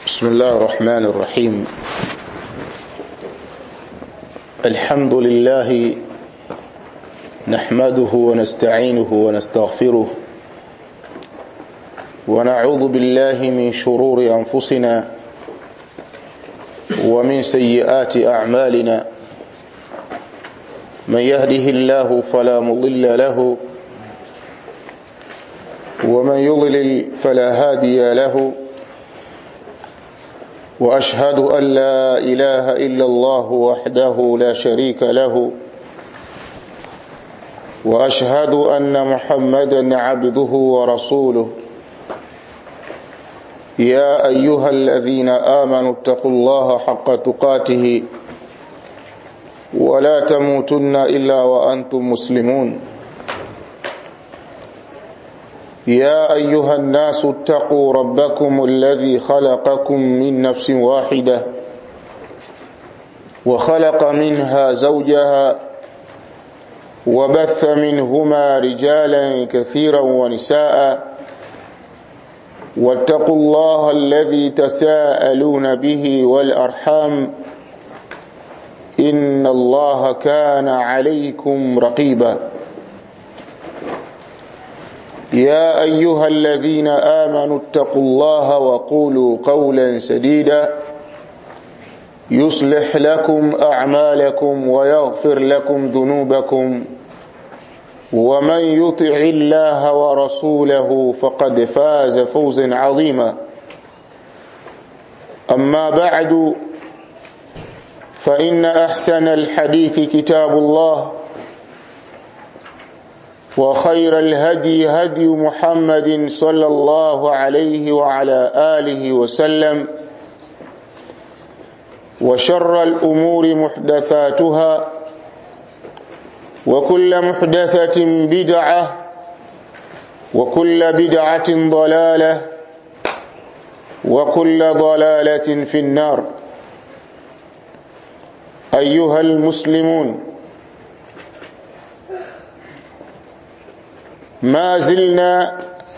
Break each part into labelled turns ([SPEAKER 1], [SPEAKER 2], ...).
[SPEAKER 1] بسم الله الرحمن الرحيم الحمد لله نحمده ونستعينه ونستغفره ونعوذ بالله من شرور أنفسنا ومن سيئات أعمالنا من يهده الله فلا مضل له ومن يضلل فلا هادي له واشهد ان لا اله الا الله وحده لا شريك له واشهد ان محمدا عبده ورسوله يا ايها الذين امنوا اتقوا الله حق تقاته ولا تموتن الا وانتم مسلمون يا ايها الناس اتقوا ربكم الذي خلقكم من نفس واحده وخلق منها زوجها وبث منهما رجالا كثيرا ونساء واتقوا الله الذي تساءلون به والارحام ان الله كان عليكم رقيبا يا ايها الذين امنوا اتقوا الله وقولوا قولا سديدا يصلح لكم اعمالكم ويغفر لكم ذنوبكم ومن يطع الله ورسوله فقد فاز فوزا عظيما اما بعد فان احسن الحديث كتاب الله وخير الهدي هدي محمد صلى الله عليه وعلى آله وسلم وشر الأمور محدثاتها وكل محدثة بدعة وكل بدعة ضلالة وكل ضلالة في النار أيها المسلمون ما زلنا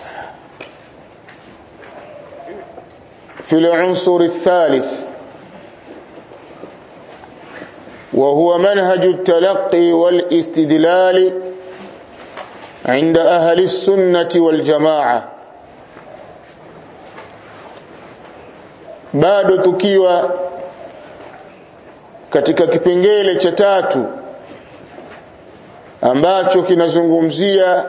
[SPEAKER 1] في العنصر الثالث وهو منهج التلقي والاستدلال عند أهل السنة والجماعة bado tukiwa katika kipengele cha tatu ambacho kinazungumzia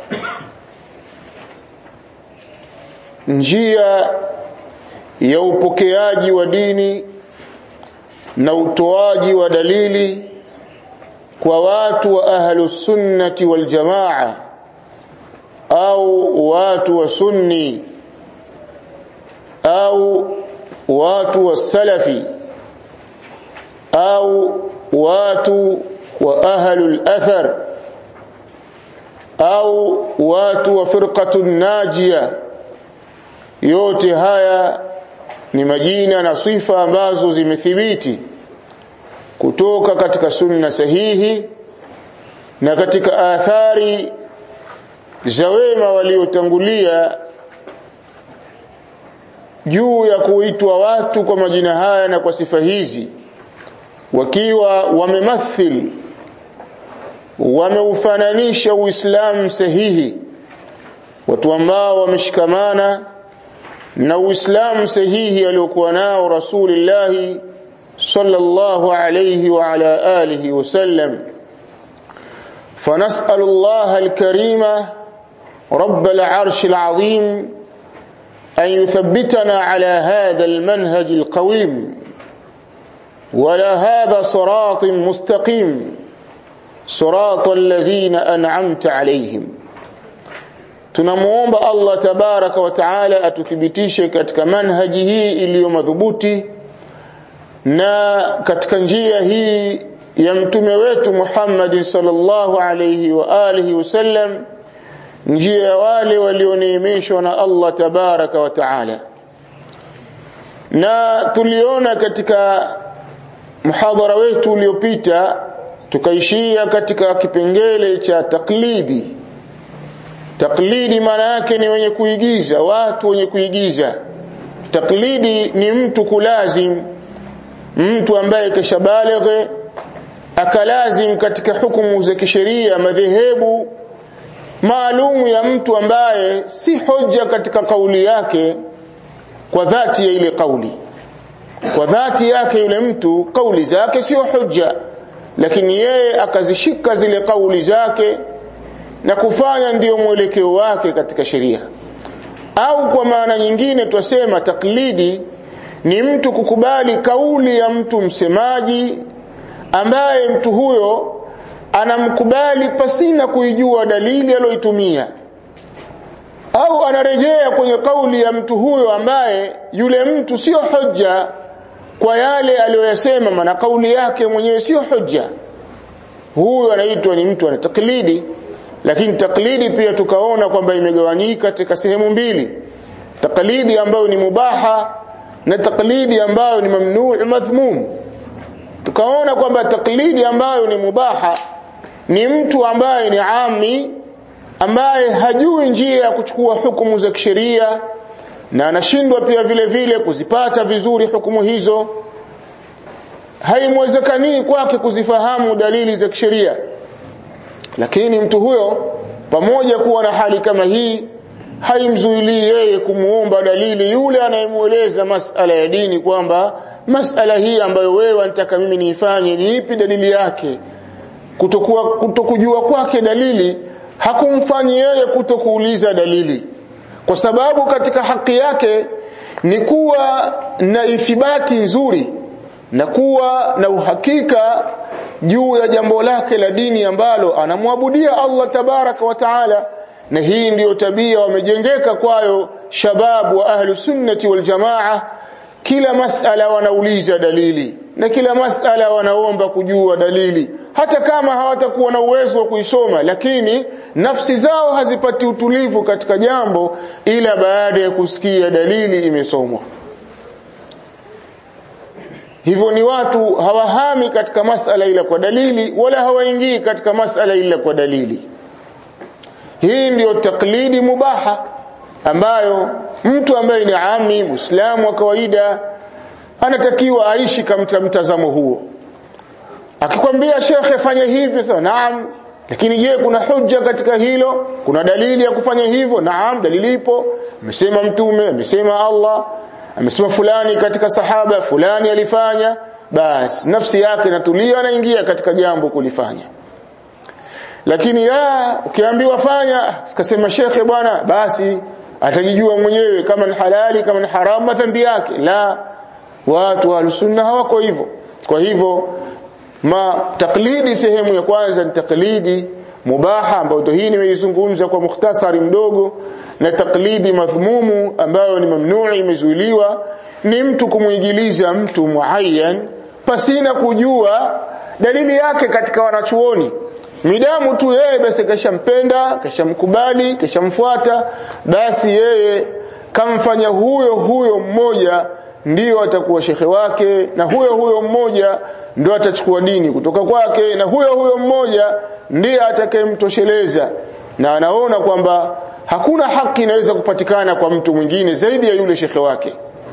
[SPEAKER 1] njia ya upokeaji wa dini na utoaji wa dalili kwa watu wa ahlus sunnati wal jamaa au watu wa sunni au watu wa salafi au watu wa ahlul athar au watu wa firqatun najia yote haya ni majina na sifa ambazo zimethibiti kutoka katika sunna sahihi na katika athari za wema waliotangulia juu ya kuitwa watu kwa majina haya na kwa sifa hizi wakiwa wamemathil wameufananisha uislamu sahihi watu ambao wameshikamana na uislamu sahihi aliokuwa nao rasulullah sallallahu alayhi wa ala alihi wasallam فنسأل الله الكريم رب العرش العظيم أن يثبتنا على هذا المنهج القويم ولا هذا صراط مستقيم صراط الذين أنعمت عليهم tunamuomba Allah tabaraka wa taala atuthibitishe katika manhaji hii iliyo madhubuti na katika njia hii ya mtume wetu Muhammad sallallahu alayhi wa alihi wasallam njia ya wale walioneemeshwa na Allah tabaraka wa taala na tuliona katika muhadhara wetu uliopita tukaishia katika kipengele cha taklidi taklidi maana yake ni wenye kuigiza watu wenye kuigiza taklidi ni mtu kulazim mtu ambaye kishabalighe akalazim katika hukumu za kisheria madhehebu maalumu ya mtu ambaye si hoja katika kauli yake kwa dhati ya ile kauli kwa dhati yake yule mtu kauli zake sio hoja lakini yeye akazishika zile kauli zake na kufanya ndiyo mwelekeo wake katika sheria au kwa maana nyingine twasema taklidi ni mtu kukubali kauli ya mtu msemaji ambaye mtu huyo anamkubali pasina kuijua dalili aliyoitumia au anarejea kwenye kauli ya mtu huyo ambaye yule mtu sio hoja kwa yale aliyoyasema maana kauli yake mwenyewe sio hoja huyo anaitwa ni mtu ana taklidi lakini taklidi pia tukaona kwamba imegawanyika katika sehemu mbili taklidi ambayo ni mubaha na taklidi ambayo ni mamnuu madhmum tukaona kwamba taklidi ambayo ni mubaha ni mtu ambaye ni ami ambaye hajui njia ya kuchukua hukumu za kisheria na anashindwa pia vile vile kuzipata vizuri hukumu hizo haimwezekanii kwake kuzifahamu dalili za kisheria lakini mtu huyo pamoja kuwa na hali kama hii haimzuilii yeye kumuomba dalili yule anayemueleza masala ya dini kwamba masala hii ambayo wewe anataka mimi niifanye ni ipi dalili yake kutokuwa kutokujua kwake dalili hakumfanyi yeye kutokuuliza dalili kwa sababu katika haki yake ni kuwa na ithibati nzuri na kuwa na uhakika juu ya jambo lake la dini ambalo anamwabudia Allah tabaraka wa taala na hii ndiyo tabia wamejengeka kwayo shababu wa ahlu sunnati wal jamaa kila masala wanauliza dalili na kila masala wanaomba kujua dalili hata kama hawatakuwa na uwezo wa kuisoma lakini nafsi zao hazipati utulivu katika jambo ila baada ya kusikia dalili imesomwa hivyo ni watu hawahami katika masala ila kwa dalili wala hawaingii katika masala ila kwa dalili hii ndiyo taklidi mubaha ambayo mtu ambaye ni ami muislamu wa kawaida anatakiwa aishi katika mtazamo huo akikwambia shekhe fanya hivi sawa naam lakini je kuna hujja katika hilo kuna dalili ya kufanya hivyo naam dalili ipo amesema mtume amesema Allah amesema fulani katika sahaba fulani alifanya basi nafsi yake inatulia anaingia katika jambo kulifanya lakini la ukiambiwa fanya sikasema shekhe bwana basi atajijua mwenyewe kama ni halali kama ni haramu dhambi yake la watu wa sunna hawako hivyo kwa hivyo ma taklidi sehemu ya kwanza ni taklidi mubaha ambayo hii nimeizungumza kwa mukhtasari mdogo na taklidi madhmumu ambayo ni mamnuu imezuiliwa ni mtu kumwigiliza mtu muayyan pasina kujua dalili yake katika wanachuoni midamu tu yeye basi kashampenda kashamkubali kashamfuata basi yeye kamfanya huyo huyo mmoja ndiyo atakuwa shekhe wake na huyo huyo mmoja ndio atachukua dini kutoka kwake na huyo huyo mmoja ndiye atakayemtosheleza na anaona kwamba hakuna haki inaweza kupatikana kwa mtu mwingine zaidi ya yule shekhe wake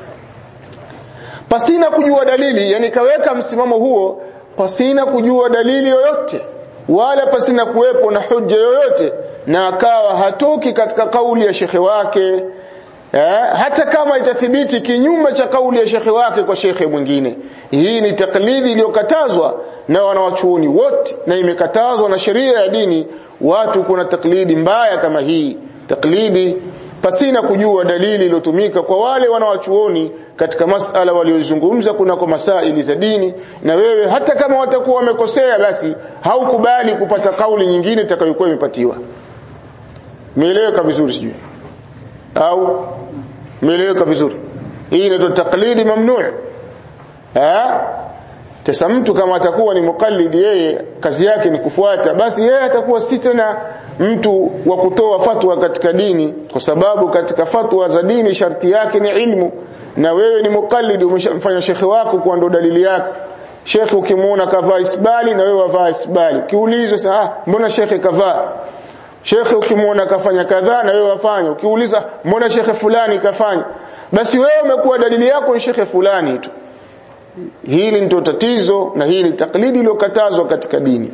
[SPEAKER 1] pasina kujua dalili yani kaweka msimamo huo pasina kujua dalili yoyote wala pasina kuwepo na hujja yoyote na akawa hatoki katika kauli ya shekhe wake eh, hata kama itathibiti kinyume cha kauli ya shekhe wake kwa shekhe mwingine hii ni taklidi iliyokatazwa na wanawachuoni wote na imekatazwa na sheria ya dini watu kuna taklidi mbaya kama hii taklidi pasina kujua dalili iliyotumika kwa wale wanawachuoni katika masala waliozungumza kuna kwa masaili za dini na wewe hata kama watakuwa wamekosea basi haukubali kupata kauli nyingine itakayokuwa imepatiwa meeleweka vizuri sijui au meeleweka vizuri hii inaitwa taklidi mamnuu eh sasa mtu kama atakuwa ni mukallidi yeye kazi yake ni kufuata basi yeye atakuwa si tena mtu wa kutoa fatwa katika dini kwa sababu katika fatwa za dini sharti yake ni ilmu na wewe ni mukallidi umeshamfanya shekhe wako kwa ndo dalili yako shekhe ukimuona kavaa isbali na wewe wavaa isbali ukiulizwa sasa ah mbona shekhe kavaa shekhe ukimuona kafanya kadhaa na wewe wafanya ukiuliza mbona shekhe fulani kafanya basi wewe umekuwa dalili yako ni shekhe fulani tu hili ndio tatizo na hili taklidi iliyokatazwa katika dini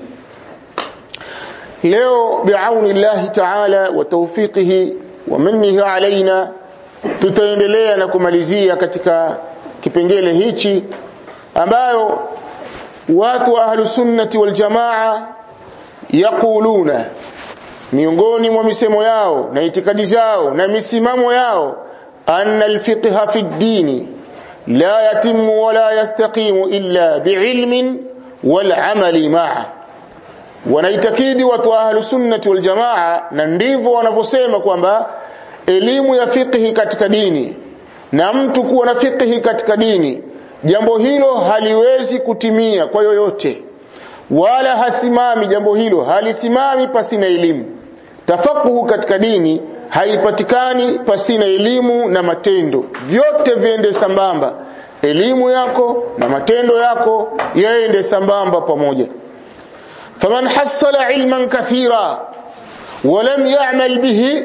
[SPEAKER 1] leo biauni llahi taala wa tawfiqihi wa minnihi alaina tutaendelea na kumalizia katika kipengele hichi ambayo watu wa ahlu sunnati wal jamaa yaquluna miongoni mwa misemo yao na itikadi zao na misimamo yao anna alfiqha fi ddini la yatimu wala yastaqimu illa biilmin wal amali ma'a wanaitakidi watu wa ahlu sunnati wal jamaa na ndivyo wanavyosema kwamba elimu ya fiqhi katika dini na mtu kuwa na fiqhi katika dini jambo hilo haliwezi kutimia kwa yoyote wala hasimami jambo hilo halisimami pasina elimu tafakuhu katika dini haipatikani pasina elimu na matendo vyote viende sambamba elimu yako na matendo yako yaende sambamba pamoja faman hasala ilman kathira ولم يعمل به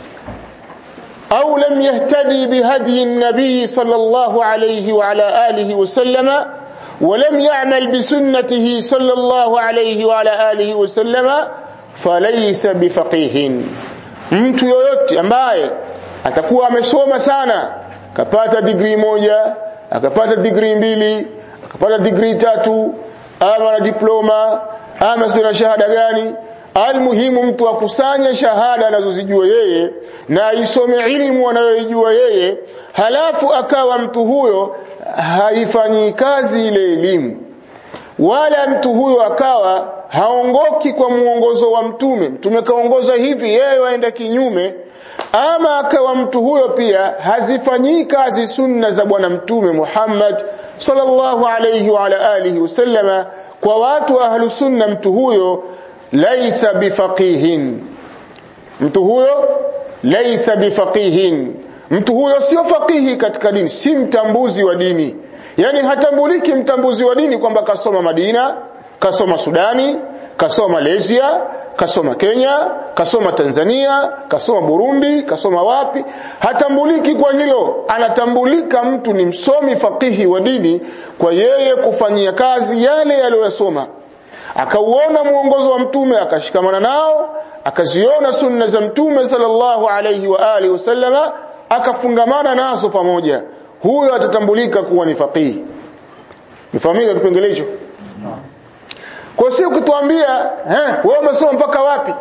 [SPEAKER 1] أو لم يهتدي بهدي النبي صلى الله عليه وعلى آله وسلم ولم يعمل بسنته صلى الله عليه وعلى آله وسلم فليس بفقيه mtu yoyote ambaye atakuwa amesoma sana akapata digrii moja akapata digrii mbili akapata digrii tatu ama na diploma ama sio na shahada gani almuhimu mtu akusanye shahada anazozijua yeye na aisome ilmu anayoijua yeye halafu akawa mtu huyo haifanyi kazi ile elimu wala mtu huyo akawa haongoki kwa muongozo wa mtume mtume kaongoza hivi yeye waenda kinyume ama akawa mtu huyo pia hazifanyii kazi sunna za bwana mtume Muhammad sallallahu alayhi wa ala alihi wasallama kwa watu wa ahlu sunna mtu huyo laisa bifaqihin mtu huyo laisa bifaqihin mtu huyo sio faqihi katika dini si mtambuzi wa dini yani hatambuliki mtambuzi wa dini kwamba kasoma Madina kasoma Sudani kasoma Malaysia kasoma Kenya kasoma Tanzania kasoma Burundi kasoma wapi hatambuliki kwa hilo anatambulika mtu ni msomi faqihi wa dini kwa yeye kufanyia kazi yale aliyosoma akauona muongozo wa mtume akashikamana nao akaziona sunna za mtume sallallahu alayhi wa alihi wasallama akafungamana nazo pamoja huyo atatambulika kuwa ni faqihi nifahamika kipengele hicho kwa sio ukituambia eh wewe umesoma mpaka wapi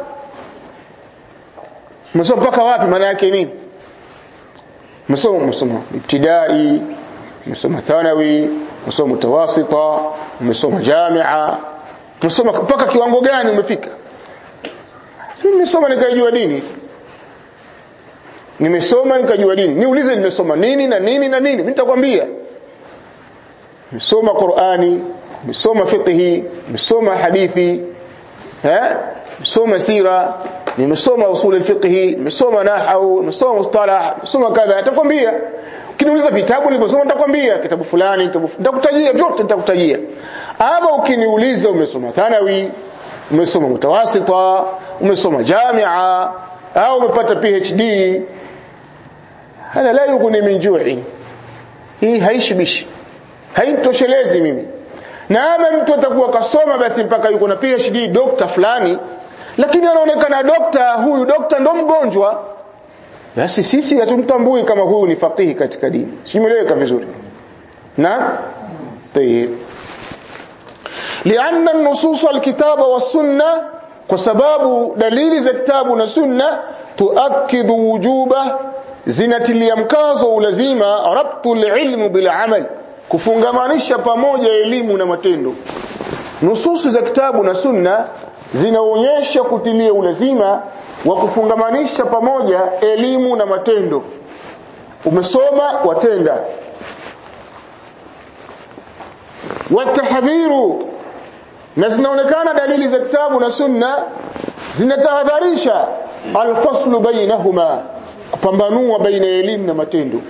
[SPEAKER 1] umesoma mpaka wapi maana yake nini umesoma umesoma ibtidai umesoma thanawi umesoma mutawasita umesoma jamia tusoma mpaka kiwango gani umefika si nimesoma nikajua dini nimesoma nikajua dini niulize nimesoma nini na nini na nini mimi nitakwambia nimesoma Qur'ani nimesoma fiqhi nimesoma hadithi eh nimesoma sira nimesoma usul al-fiqhi nimesoma nahwu nimesoma mustalah nimesoma kadha nitakwambia ukiniuliza vitabu nilivyosoma nitakwambia kitabu fulani nitakutajia vyote nitakutajia ama ukiniuliza umesoma thanawi umesoma mutawasita umesoma jamia au umepata PhD hada la yughni min ju'i hii haishibishi haitoshelezi mimi na ama mtu atakuwa kasoma basi mpaka yuko na PhD dokta fulani lakini anaonekana dokta huyu dokta ndo mgonjwa basi sisi hatumtambui kama huyu ni faqihi katika dini simeleweka vizuri na tayeb لأن النصوص الكتاب والسنة وسباب دليل za kitabu na sunna tuakidu wujuba zinatilia mkazo ulazima rabtul ilmu bil amal kufungamanisha pamoja elimu na matendo nususi za kitabu na sunna zinaonyesha kutilia ulazima wa kufungamanisha pamoja elimu na matendo umesoma watenda watahdhiru na zinaonekana dalili za kitabu na sunna zinatahadharisha alfaslu bainahuma kupambanua baina ya elimu na matendo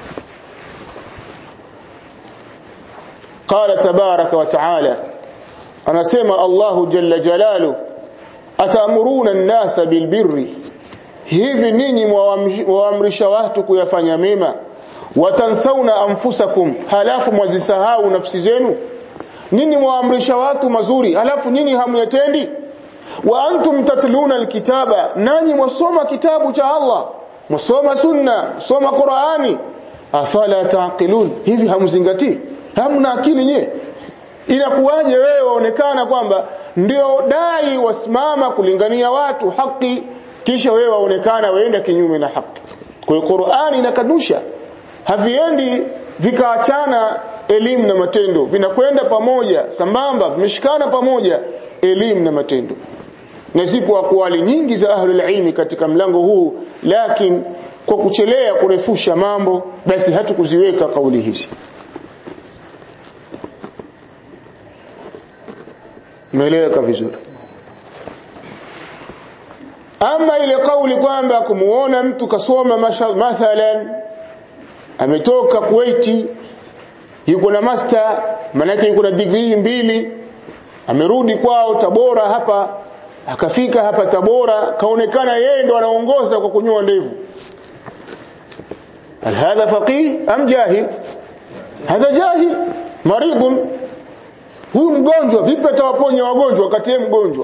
[SPEAKER 1] قال تبارك وتعالى anasema Allahu jalla jalalu atamuruna an-nasa bilbirri hivi ninyi mwaamrisha watu kuyafanya mema watansauna anfusakum halafu mwazisahau nafsi zenu nini mwaamrisha watu mazuri halafu nini hamyatendi wa antum tatluna alkitaba nanyi mwasoma kitabu cha Allah mwasoma sunna soma Qur'ani afala taqilun hivi hamzingatii hamna akili nye inakuwaje wewe waonekana kwamba ndio dai wasimama kulingania watu haki kisha wewe waonekana waenda kinyume na haki kwa hiyo Qur'ani inakanusha haviendi vikaachana elimu na matendo vinakwenda pamoja sambamba vimeshikana pamoja elimu na matendo na zipo akwali nyingi za ahlul ilmi katika mlango huu lakini kwa kuchelea kurefusha mambo basi hatukuziweka kauli hizi Umeeleweka vizuri. Ama ile kauli kwamba kumuona mtu kasoma mathalan ametoka Kuwaiti yuko na master manake yuko na degree mbili amerudi kwao Tabora hapa akafika hapa Tabora kaonekana yeye ndo anaongoza kwa kunyoa ndevu هل هذا فقيه أم جاهل هذا جاهل مريض huyu mgonjwa vipi atawaponya wagonjwa wakati yeye mgonjwa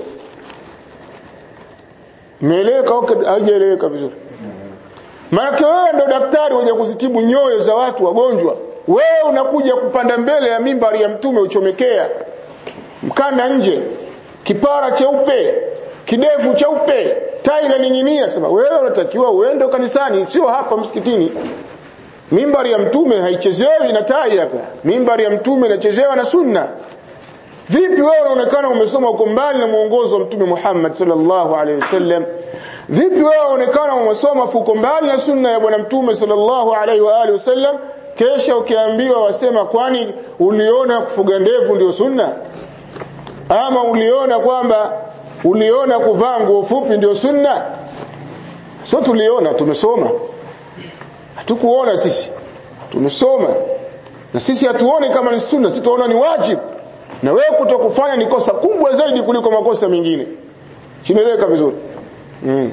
[SPEAKER 1] meeleweka au haijaeleweka vizuri maana wewe ndo daktari wenye kuzitibu nyoyo za watu wagonjwa wewe unakuja kupanda mbele ya mimbari ya mtume uchomekea mkanda nje kipara cheupe kidevu cheupe tai inaning'inia sema wewe unatakiwa uende kanisani sio hapa msikitini mimbari ya mtume haichezewi na tai hapa mimbari ya mtume inachezewa na sunna vipi wewe unaonekana umesoma uko mbali na mwongozo wa mtume Muhammad sallallahu alaihi wasallam vipi wewe unaonekana umesoma uko mbali na sunna ya bwana mtume sallallahu alaihi wa alihi wasallam kesha ukiambiwa wasema kwani uliona kufuga ndevu ndio sunna ama uliona kwamba uliona kuvaa nguo fupi ndio sunna sio tuliona tumesoma hatukuona sisi tumesoma na sisi hatuoni kama ni sunna sisi tunaona ni wajibu na wewe kutokufanya ni kosa kubwa zaidi kuliko makosa mengine kinaeleweka vizuri mm.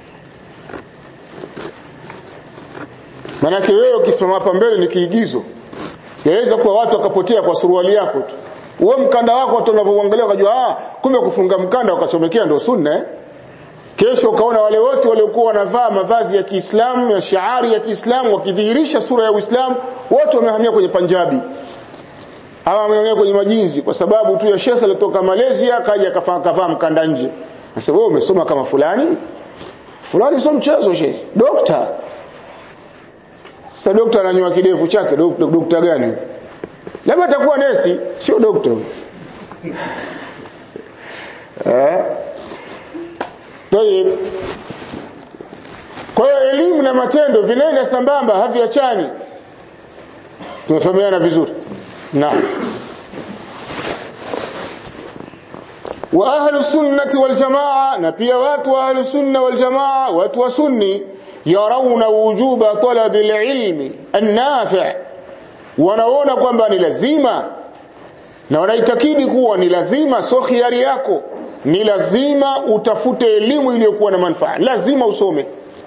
[SPEAKER 1] manake wewe ukisimama hapa mbele ni kiigizo yaweza kuwa watu wakapotea kwa suruali yako tu uwe mkanda wako watu wanavyoangalia wakajua ah kumbe kufunga mkanda wakachomekea ndio sunna eh? kesho ukaona wale wote waliokuwa wanavaa mavazi ya Kiislamu ya shiari ya Kiislamu wakidhihirisha sura ya Uislamu wote wamehamia kwenye Punjabi ama wamehamia kwenye majinzi kwa sababu tu ya shekhe alitoka Malaysia akaja akavaa mkanda nje sasa wewe umesoma kama fulani fulani sio mchezo shehe dokta sasa dokta ananyoa kidevu chake dokta gani labda atakuwa nesi sio dokta eh Tayeb. Kwa hiyo elimu na matendo vinaenda sambamba haviachani. Tumefahamiana vizuri. Naam. Wa ahlu sunnati wal jamaa na pia watu wa ahlu sunna wal jamaa watu wa sunni yarawna wujuba talabi alilmi an-nafi' wanaona kwamba ni lazima na wanaitakidi kuwa ni lazima sio khiari yako ni lazima utafute elimu iliyokuwa na manufaa lazima usome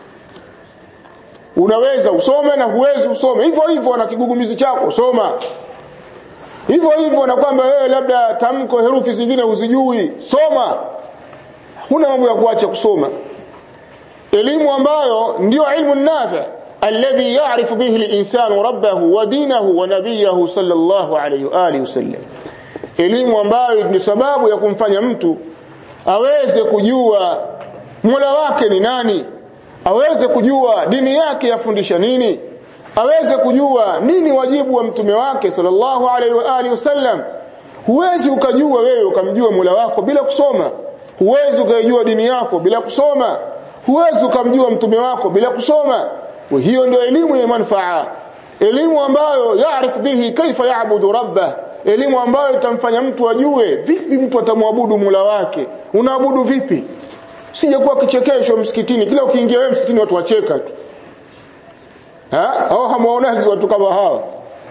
[SPEAKER 1] unaweza usome na huwezi usome hivyo hivyo na kigugumizi chako soma hivyo hivyo na kwamba wewe labda tamko herufi zingine uzijui soma huna mambo ya kuacha kusoma elimu ambayo ndio ilmu nafi alladhi ya'rifu bihi al-insanu rabbahu wa dinahu wa nabiyahu sallallahu alayhi wa alihi wasallam elimu ambayo ni sababu ya kumfanya mtu aweze kujua Mola wake ni nani aweze kujua dini yake yafundisha nini aweze kujua nini wajibu wa mtume wake sallallahu alaihi wa alihi wasallam huwezi ukajua wewe ukamjua Mola wako bila kusoma huwezi ukajua dini yako bila kusoma huwezi ukamjua mtume wako bila kusoma hiyo ndio elimu ya manufaa elimu ambayo yaarifu bihi kaifa yaabudu rabbah elimu ambayo itamfanya mtu ajue vipi mtu atamwabudu Mola wake unaabudu vipi sije kuwa kichekesho msikitini kila ukiingia wewe msikitini watu wacheka tu ha au hamuonagi watu kama hawa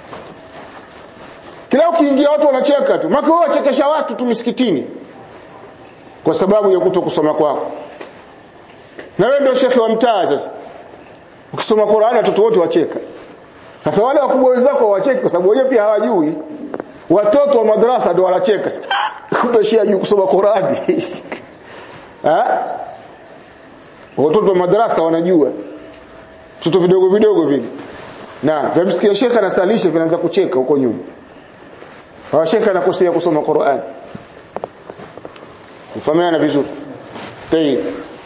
[SPEAKER 1] kila ukiingia watu wanacheka tu maka wewe wachekesha watu tu msikitini kwa sababu ya kuto kusoma kwako na wewe ndio shekhi wa mtaa sasa ukisoma Qur'ani watoto wote wacheka
[SPEAKER 2] sasa wale wakubwa wenzako wacheki kwa sababu wenyewe pia hawajui watoto wa madrasa ndio wanacheka kumbe shia juu kusoma Qurani ha watoto wa madrasa wanajua vitu vidogo vidogo vile na vimsikia shekha anasalisha vinaanza kucheka huko nyuma hawa shekha anakosea kusoma Qur'an ufahamiana vizuri tayeb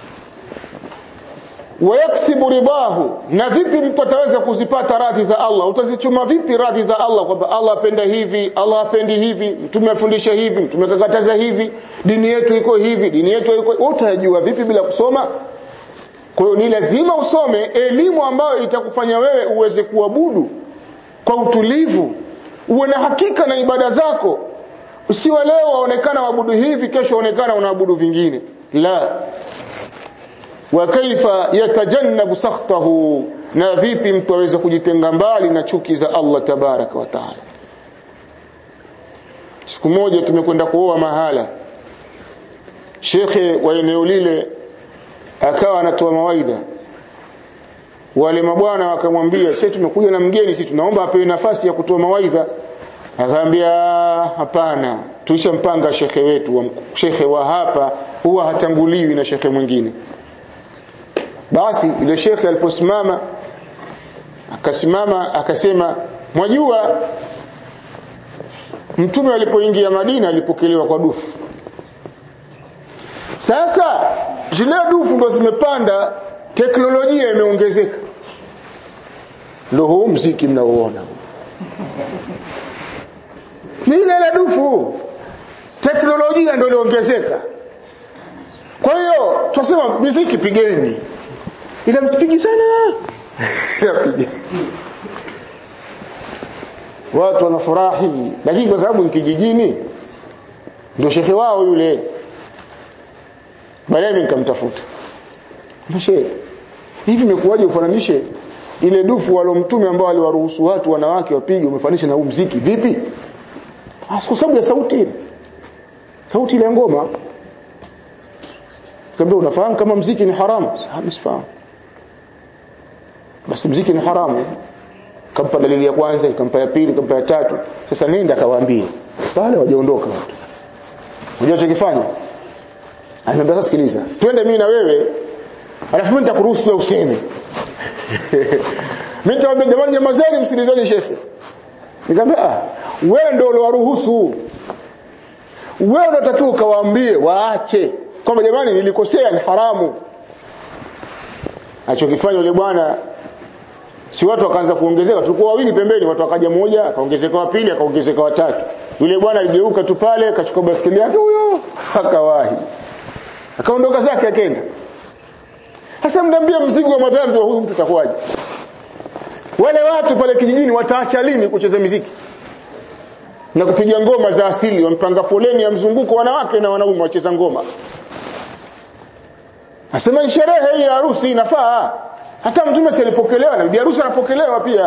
[SPEAKER 2] wayaksibu ridahu na vipi mtu ataweza kuzipata radhi za Allah utazichuma vipi radhi za Allah kwamba Allah apenda hivi Allah apendi hivi mtume afundisha hivi mtume akakataza hivi dini yetu iko hivi dini yetu iko utajua vipi bila kusoma kwa hiyo ni lazima usome elimu ambayo itakufanya wewe uweze kuabudu kwa utulivu uwe na hakika na ibada zako usiwe leo waonekana waabudu hivi kesho waonekana unaabudu vingine la wa kaifa yatajannabu sakhtahu na vipi mtu aweza kujitenga mbali na chuki za Allah tabaraka wa taala siku moja tumekwenda kuoa mahala shekhe wa eneo lile akawa anatoa mawaidha wale mabwana wakamwambia sisi tumekuja na mgeni sisi tunaomba apewe nafasi ya kutoa mawaidha akaambia hapana tulishampanga shekhe wetu wa shekhe wa hapa huwa hatanguliwi na shekhe mwingine basi ile shekhe aliposimama akasimama akasema mwajua mtume alipoingia Madina alipokelewa kwa dufu sasa zile dufu ndo zimepanda teknolojia imeongezeka ndio huu mziki mnaoona ni ile ile dufu teknolojia ndio iliongezeka kwa hiyo tunasema muziki pigeni ila msipigi sana ila watu wanafurahi lakini kwa sababu ni kijijini ndio shekhe wao yule baadaye nikamtafuta Mshe hivi imekuwaje ufananishe ile dufu walo mtume ambao aliwaruhusu watu wanawake wapige umefanisha na huu mziki vipi kwa sababu ya sauti ile sauti ile ngoma kabla unafahamu kama mziki ni haramu hamsifahamu basi mziki ni haramu kampa dalili ya kwanza kampa ya pili kampa ya tatu sasa nenda kawaambie pale wajaondoka watu unajua chokifanya ananiambia sasa sikiliza twende mimi na wewe alafu mimi nitakuruhusu wewe useme mimi nitamwambia jamani nyamazeni msikilizeni shekhe nikamwambia ah wewe ndio uliowaruhusu wewe unatakiwa ukawaambie waache kwamba jamani nilikosea ni haramu achokifanya yule bwana si watu wakaanza kuongezeka tulikuwa wawili pembeni watu wakaja mmoja akaongezeka wa pili akaongezeka wa tatu yule bwana aligeuka tu pale akachukua baskeli yake huyo akawahi akaondoka zake akaenda sasa mnaambia mzigo wa madhambi wa huyu mtu atakuwaje wale watu pale kijijini wataacha lini kucheza muziki na kupiga ngoma za asili wampanga foleni ya mzunguko wanawake na wanaume wacheza ngoma Asema ni sherehe hii ya harusi inafaa. Hata mtume si alipokelewa na bibi harusi anapokelewa pia.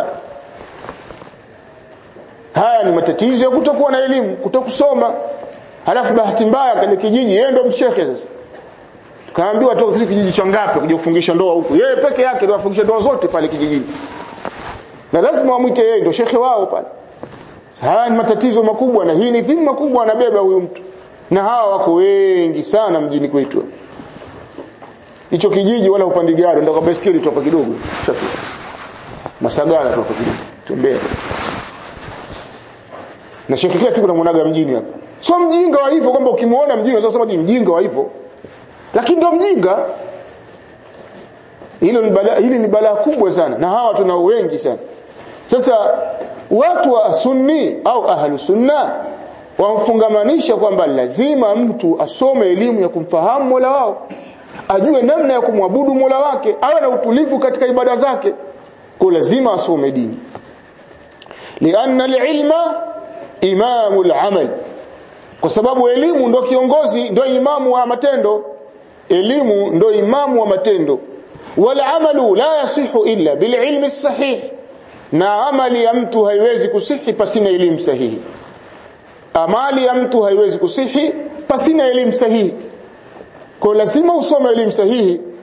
[SPEAKER 2] Haya ni matatizo ya kutokuwa na elimu, kutokusoma. Halafu bahati mbaya kwenye kijiji yeye ndo mshekhe sasa. Kaambiwa toka kile kijiji cha ngapi kuja kufungisha ndoa huku. Yeye peke yake ndo afungisha ndoa zote pale kijijini. Na lazima wamwite yeye ndo shekhe wao pale. Haya ni matatizo makubwa na hii ni dhima kubwa anabeba huyu mtu. Na hawa wako wengi sana mjini kwetu hicho kijiji wala upandi gari ndio kwa baiskeli toka kidogo shafika masagala toka kidogo tembea na shekhi kila siku namuonaga mjini hapa sio mjinga wa hivyo kwamba ukimuona mjinga unasema ni mjinga wa hivyo lakini ndio mjinga hilo ni balaa hili ni balaa kubwa sana na hawa tuna wengi sana sasa watu wa sunni au ahlu sunna wamfungamanisha kwamba lazima mtu asome elimu ya kumfahamu Mola wao ajue namna ya kumwabudu Mola wake awe na utulivu katika ibada zake kwa lazima asome dini lianna alilma imamu alamal kwa sababu elimu ndo kiongozi ndo imamu wa matendo elimu ndo imamu wa matendo wal amalu la yasihu illa bil ilmi sahih na amali ya mtu haiwezi kusihi pasina elimu sahihi amali ya mtu haiwezi kusihi pasina elimu sahihi kwa lazima usome elimu sahihi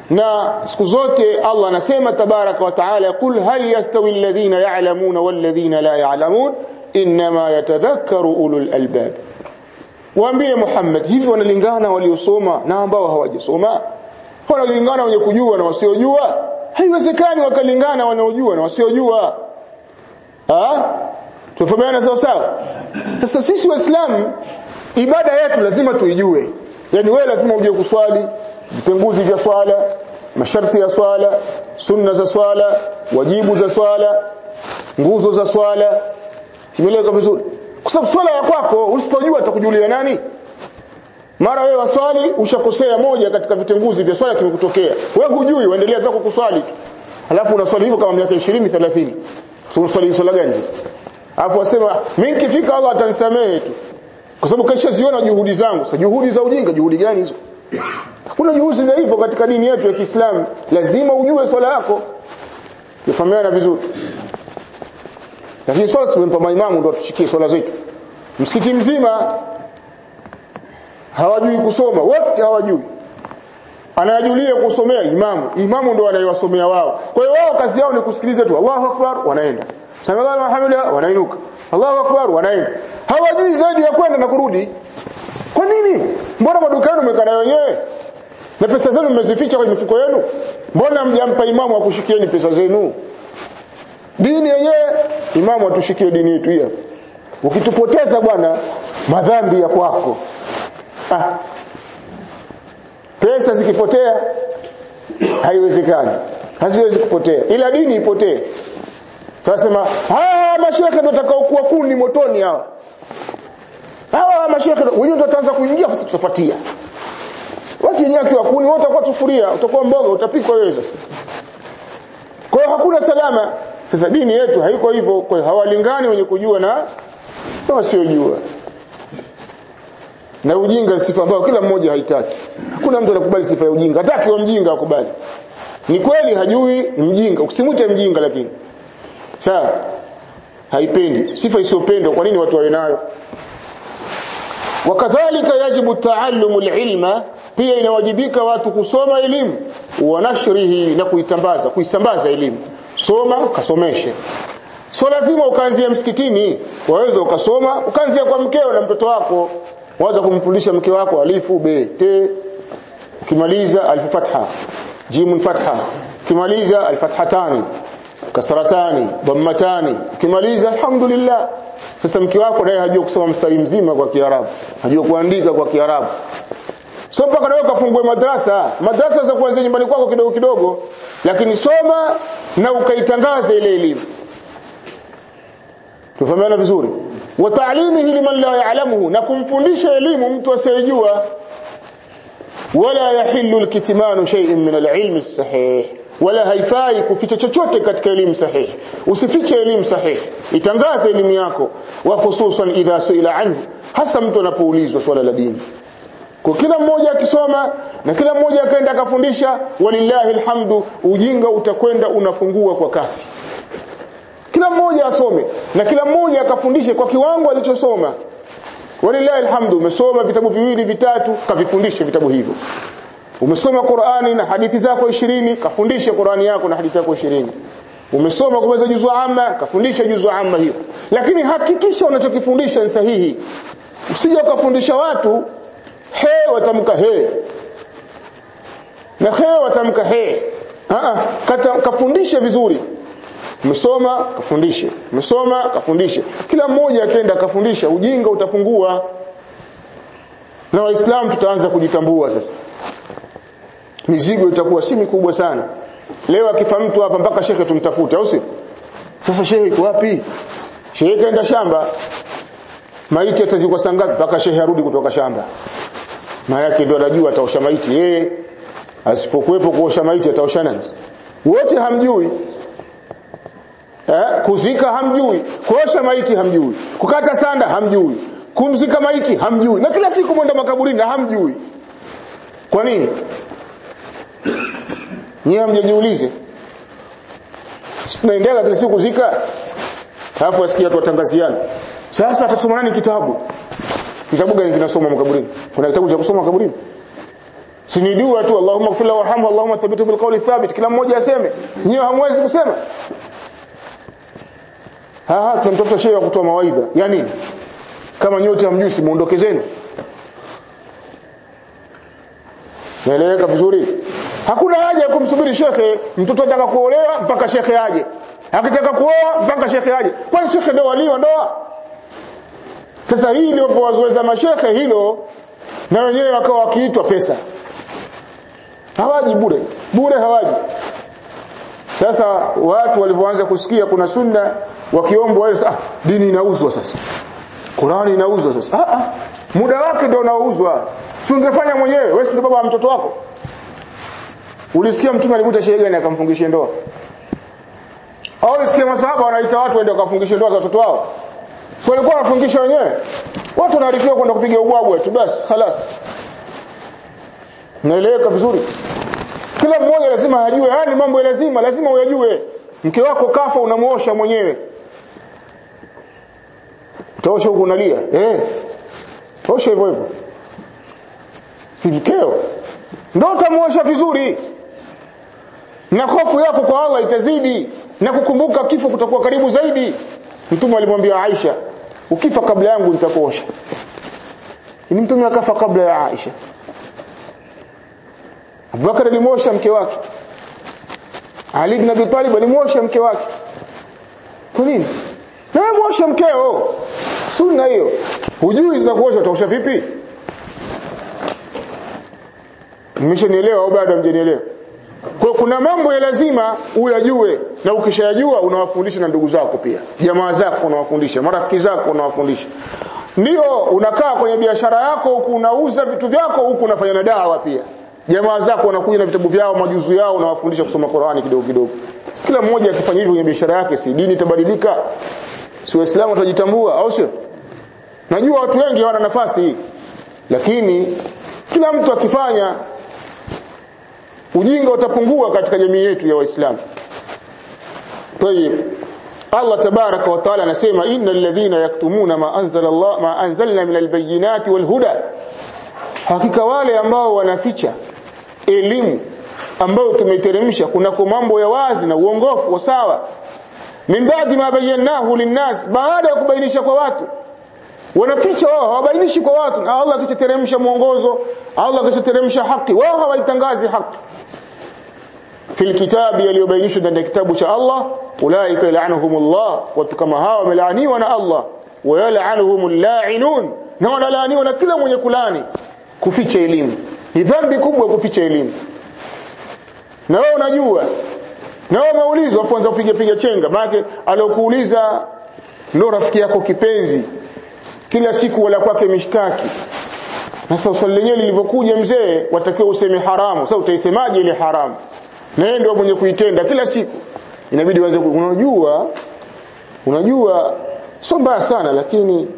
[SPEAKER 1] na siku zote Allah anasema tabaraka wa taala qul hal yastawi alladhina ya'lamuna walladhina la ya'lamun inma yatadhakkaru ulul albab waambie Muhammad hivi wanalingana waliosoma na ambao hawajasoma wanalingana wenye kujua na wasiojua haiwezekani wakalingana wanaojua na wasiojua ah tufahamiana sawa sawa sasa sisi waislamu ibada yetu lazima tuijue yani wewe lazima ujue kuswali vitenguzi vya swala masharti ya swala sunna za swala wajibu za swala nguzo za swala imeleka vizuri kwa sababu swala ya kwako usipojua atakujulia nani mara wewe waswali ushakosea moja katika vitenguzi vya swala kimekutokea wewe hujui uendelea zako kuswali tu alafu unaswali hivyo kama miaka 20 30 so unaswali swala gani sasa alafu wasema mimi nikifika Allah atanisamehe tu kwa sababu kesha ziona juhudi zangu sasa juhudi za ujinga juhudi gani hizo hakuna juhudi za hivyo katika dini yetu ya Kiislamu lazima ujue swala yako yafahamiana vizuri lakini swala simempa maimamu ndio tushikie swala zetu msikiti mzima hawajui kusoma wote hawajui anayajulia kusomea imamu imamu ndo anayewasomea wao kwa hiyo wao kazi yao ni kusikiliza tu Allahu akbar wanaenda Samiallahu hamida wanainuka Allahu akbar wanaenda hawajui zaidi ya kwenda na kurudi kwa nini mbona madukani umekaa na wenyewe na pesa zenu mmezificha kwenye mifuko yenu mbona mjampa imamu akushikieni pesa zenu dini yenyewe imamu atushikie dini yetu hiyo ukitupoteza bwana madhambi ya kwako ah. pesa zikipotea haiwezekani haziwezi kupotea ila dini ipotee tunasema hawa mashekhe ndio watakaokuwa kuni motoni hawa hawa mashekhe wenyewe ndio wataanza kuingia sisi tutafuatia basi yenyewe akiwa kuni wote watakuwa sufuria utakuwa mboga utapikwa wewe sasa kwa hiyo hakuna salama sasa dini yetu haiko hivyo kwa hiyo hawalingani wenye kujua na wasiojua na ujinga sifa ambayo kila mmoja haitaki hakuna mtu anakubali sifa ya ujinga hataki wa mjinga akubali ni kweli hajui ni mjinga usimwite mjinga lakini sawa haipendi sifa isiyopendwa kwa nini watu wawe nayo wakadhalika yajibu taallumu alilma pia inawajibika watu kusoma elimu wa nashrihi na kuitambaza kuisambaza elimu soma ukasomeshe so lazima ukaanzia msikitini waweza ukasoma ukaanzia kwa mkeo na mtoto wako waanza kumfundisha mke wako alifu be te ukimaliza alif fatha jimun fatha ukimaliza alfathatani kasratani dhammatani ukimaliza alhamdulillah sasa mke wako naye hajua kusoma mstari mzima kwa Kiarabu hajua kuandika kwa Kiarabu so mpaka nawe kafungue madrasa madrasa za kuanzia nyumbani kwako kidogo kidogo lakini soma na ukaitangaza ile elimu tufahamiana vizuri wa ta'limihi liman la ya'lamuhu na kumfundisha elimu mtu asiyejua wala yahillu alkitmanu shay'in min alilmi sahih wala haifai kuficha chochote katika elimu sahihi usifiche elimu sahihi itangaze elimu yako wa hususan idha suila anhu hasa mtu anapoulizwa swala la dini kwa kila mmoja akisoma na kila mmoja akaenda akafundisha walillahi alhamdu ujinga utakwenda unafungua kwa kasi kila mmoja asome na kila mmoja akafundishe kwa kiwango alichosoma walillahi alhamdu umesoma vitabu viwili vitatu kavifundishe vitabu hivyo umesoma Qur'ani na hadithi zako 20 kafundishe Qur'ani yako na hadithi yako 20 umesoma kumeza juzu amma kafundisha juzu amma hiyo lakini hakikisha unachokifundisha ni sahihi usije ukafundisha watu he watamka he na he watamka he ah kata kafundishe vizuri umesoma kafundishe umesoma kafundishe kila mmoja akaenda akafundisha ujinga utapungua na waislamu tutaanza kujitambua sasa mizigo itakuwa si mikubwa sana leo akifa mtu hapa mpaka shekhe tumtafute au si sasa shehe iko wapi shehe kaenda shamba maiti atazikwa saa ngapi mpaka shehe arudi kutoka shamba maana yake ndio anajua ataosha maiti yeye asipokuwepo kuosha maiti ataosha nani wote hamjui eh kuzika hamjui kuosha maiti hamjui kukata sanda hamjui kumzika maiti hamjui na kila siku mwenda makaburini na hamjui kwa nini nyie hamjajiulize tunaendelea kila siku kuzika alafu asikia watu watangaziana sasa atasoma nani kitabu kitabu gani kinasoma makaburini kuna kitabu cha kusoma makaburini
[SPEAKER 2] sini dua tu Allahumma ighfir lahu warhamhu Allahumma thabbithu bil qawli thabit kila mmoja aseme nyewe hamwezi kusema ha ha tunamtafuta shehe wa kutoa mawaidha ya nini kama nyote hamjui si muondoke zenu naeleweka vizuri hakuna haja ya kumsubiri shekhe mtoto anataka kuolewa mpaka shekhe aje akitaka kuoa mpaka shekhe aje kwani shekhe ndio walio ndoa sasa hii ndio wazoeza mashekhe hilo na wenyewe wakawa wakiitwa pesa hawaji bure bure hawaji sasa watu walivyoanza kusikia kuna sunna wakiombwa wale ah dini inauzwa sasa Qurani inauzwa sasa ah, ah muda wake ndio unauzwa si ungefanya mwenyewe wewe ndio baba wa mtoto wako ulisikia mtume alimuita shehe gani akamfungisha ndoa au ulisikia masahaba wanaita watu waende wakafungishe ndoa za watoto wao sio walikuwa wanafungisha wenyewe watu wanaarifiwa kwenda kupiga ubwabwa tu basi خلاص naeleweka vizuri kila mmoja lazima ajue haya ni mambo ya lazima lazima uyajue mke wako kafa unamuosha mwenyewe utaosha huko unalia eh osha hivyo hivyo si mkeo ndio utamuosha vizuri na hofu yako kwa Allah itazidi na kukumbuka kifo kutakuwa karibu zaidi mtume alimwambia Aisha ukifa kabla yangu nitakuosha ni mtume akafa kabla ya Aisha Abubakar alimwosha mke wake Ali ibn Abi Talib alimwosha mke wake kwa nini na wewe mwosha mkeo sunna hiyo hujui za kuosha utaosha vipi mmeshanielewa au bado hamjanielewa kwa kuna mambo ya lazima uyajue na ukishayajua unawafundisha na ndugu zako pia jamaa zako unawafundisha marafiki zako unawafundisha ndio unakaa kwenye biashara yako huku unauza vitu vyako huku unafanya na dawa pia jamaa zako wanakuja na vitabu vyao majuzu yao unawafundisha kusoma Qur'ani kidogo kidogo kila mmoja akifanya hivyo kwenye biashara yake si dini itabadilika si waislamu watajitambua au sio najua watu wengi hawana nafasi hii lakini kila mtu akifanya ujinga utapungua katika jamii yetu ya waislamu طيب Allah tabaraka wa taala anasema innal ladhina yaktumuna ma anzala Allah ma anzalna min albayinati walhuda hakika wale ambao wanaficha elimu ambayo tumeiteremsha kunako mambo ya wazi na uongofu wa sawa min baadi ma bayyanahu linnas baada ya kubainisha kwa watu wanaficha wao hawabainishi kwa watu na Allah akiteremsha mwongozo Allah akiteremsha haki wao hawaitangazi haki fil kitabi yaliyobainishwa ndani ya kitabu cha Allah ulaika yal'anuhumullah watu kama hawa wamelaaniwa na Allah wa yal'anuhumul la'inun na wanalaaniwa na kila mwenye kulani kuficha elimu ni dhambi kubwa kuficha elimu na wewe unajua na wewe umeulizwa afu anza kupiga piga chenga maana alokuuliza ndo rafiki yako kipenzi kila siku wala kwake mishkaki na sasa swali lenyewe lilivyokuja mzee watakiwa useme haramu sasa utaisemaje ile haramu na yeye ndio mwenye kuitenda kila siku inabidi uanze unajua unajua sio mbaya sana lakini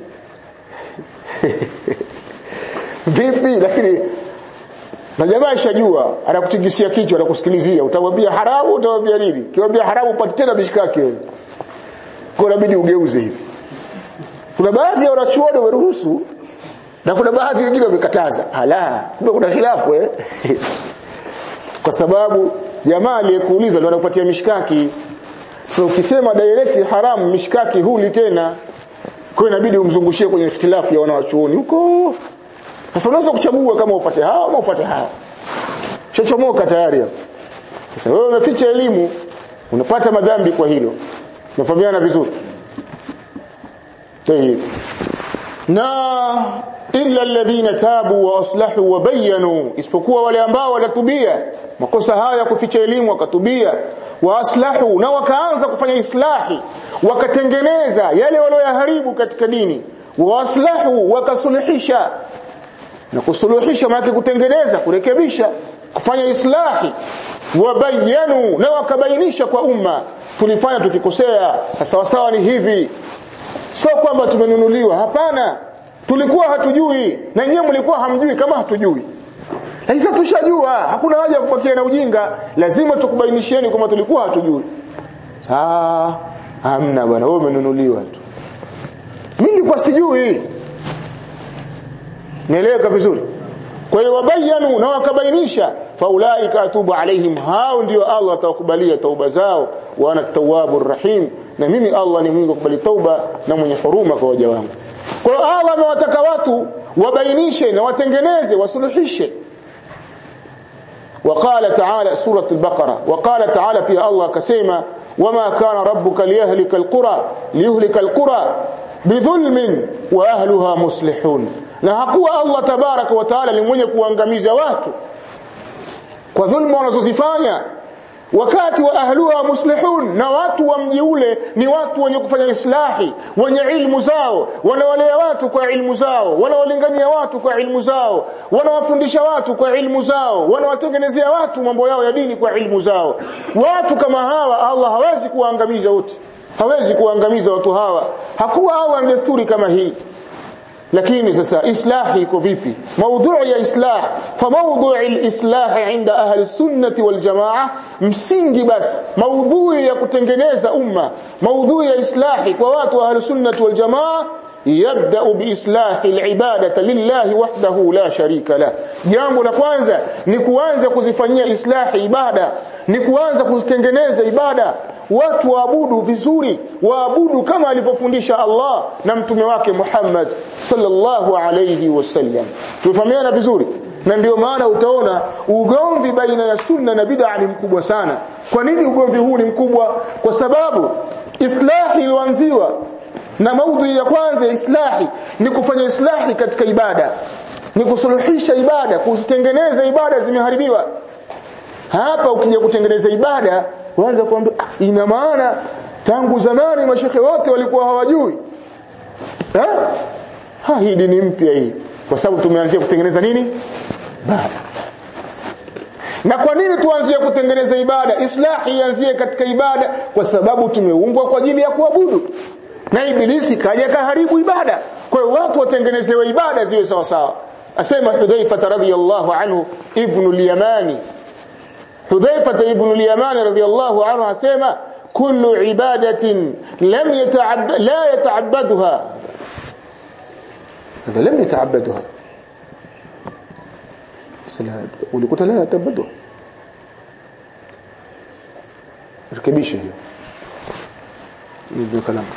[SPEAKER 2] vipi lakini na jamaa ishajua anakutigisia kichwa anakusikilizia utamwambia haramu utamwambia nini kiwambia haramu upate tena mishikaki wewe kwa inabidi ugeuze hivi kuna baadhi ya wanachuoni wameruhusu na kuna baadhi wengine wamekataza ala kumbe kuna khilafu eh kwa sababu jamaa aliyekuuliza ndio anakupatia mishikaki sasa ukisema direct haramu mishikaki huli tena kwa inabidi umzungushie kwenye ikhtilafu ya wanawachuoni huko sasa unaweza kuchagua kama upate hawa au upate hawa shachomoka tayari sasa wewe umeficha elimu unapata madhambi kwa hilo nafahamiana vizuri طيب na illa alladhina tabu wa aslahu wa bayyanu isipokuwa wale ambao watatubia makosa haya kuficha elimu wakatubia wa aslahu na wakaanza kufanya islahi wakatengeneza yale walioyaharibu katika dini wa aslahu wakasuluhisha na kusuluhisha maana kutengeneza kurekebisha kufanya islahi wabayanu na wakabainisha kwa umma tulifanya tukikosea sawa sawa ni hivi sio kwamba tumenunuliwa hapana tulikuwa hatujui na nyinyi mlikuwa hamjui kama hatujui lakini sasa tushajua hakuna haja ya kubakia na ujinga lazima tukubainishieni kwamba tulikuwa hatujui ah hamna bwana wewe umenunuliwa tu mimi nilikuwa sijui nieleweka vizuri kwa hiyo wabayanu na wakabainisha faulaika atubu alaihim hao ndio Allah atawakubalia tauba zao wa ana tawwabur rahim na mimi Allah ni mwingi kukubali tauba na mwenye huruma kwa waja wangu kwa hiyo Allah amewataka watu wabainishe na watengeneze wasuluhishe وقال تعالى سورة البقرة وقال تعالى في الله كسيما وما كان ربك ليهلك القرى ليهلك القرى بظلم واهلها مصلحون na hakuwa Allah tabaraka wa taala ni mwenye kuangamiza watu kwa dhulma wanazozifanya wakati wa ahluha muslihun na watu wa mji ule ni watu wenye kufanya islahi wenye ilmu zao wanawalea watu kwa ilmu zao wanawalingania watu kwa ilmu zao wanawafundisha watu kwa ilmu zao wanawatengenezea watu mambo yao ya dini kwa ilmu zao watu kama hawa Allah hawezi kuwaangamiza wote hawezi kuwaangamiza watu hawa hakuwa Allah na desturi kama hii lakini sasa islahi iko vipi maudhui ya islah fa maudhui alislah inda ahli sunnati wal jamaa msingi basi maudhui ya kutengeneza umma maudhui ya islahi kwa watu wa ahli sunnati wal jamaa yabda biislahi alibadati lillahi wahdahu la sharika la jambo la kwanza ni kuanza kuzifanyia islahi ibada ni kuanza kuzitengeneza ibada watu waabudu vizuri waabudu kama alivyofundisha Allah na mtume wake Muhammad sallallahu alayhi wasallam tufahamiana vizuri na ndio maana utaona ugomvi baina ya sunna na bid'a ni mkubwa sana kwa nini ugomvi huu ni mkubwa kwa sababu islahi ilianziwa na maudhui ya kwanza ya islahi ni kufanya islahi katika ibada ni kusuluhisha ibada kuzitengeneza ibada zimeharibiwa hapa ukija kutengeneza ibada waanza kuambia ina maana tangu zamani mashekhe wote walikuwa hawajui ha? ha hii dini mpya hii kwa sababu tumeanzia kutengeneza nini ibada na kwa nini tuanzie kutengeneza ibada islahi ianzie katika ibada kwa sababu tumeumbwa kwa ajili ya kuabudu na ibilisi kaja kaharibu ibada kwa hiyo watu watengenezewe ibada ziwe sawa sawa asema Hudhaifa radhiyallahu anhu ibn al-Yamani Hudhaifa ibn al-Yamani radhiyallahu anhu asema kullu ibadatin lam yata'abbad la yata'abbaduha هذا لم يتعبدها ulikuta la yata'abbadu rekebisha hiyo ndio kalamu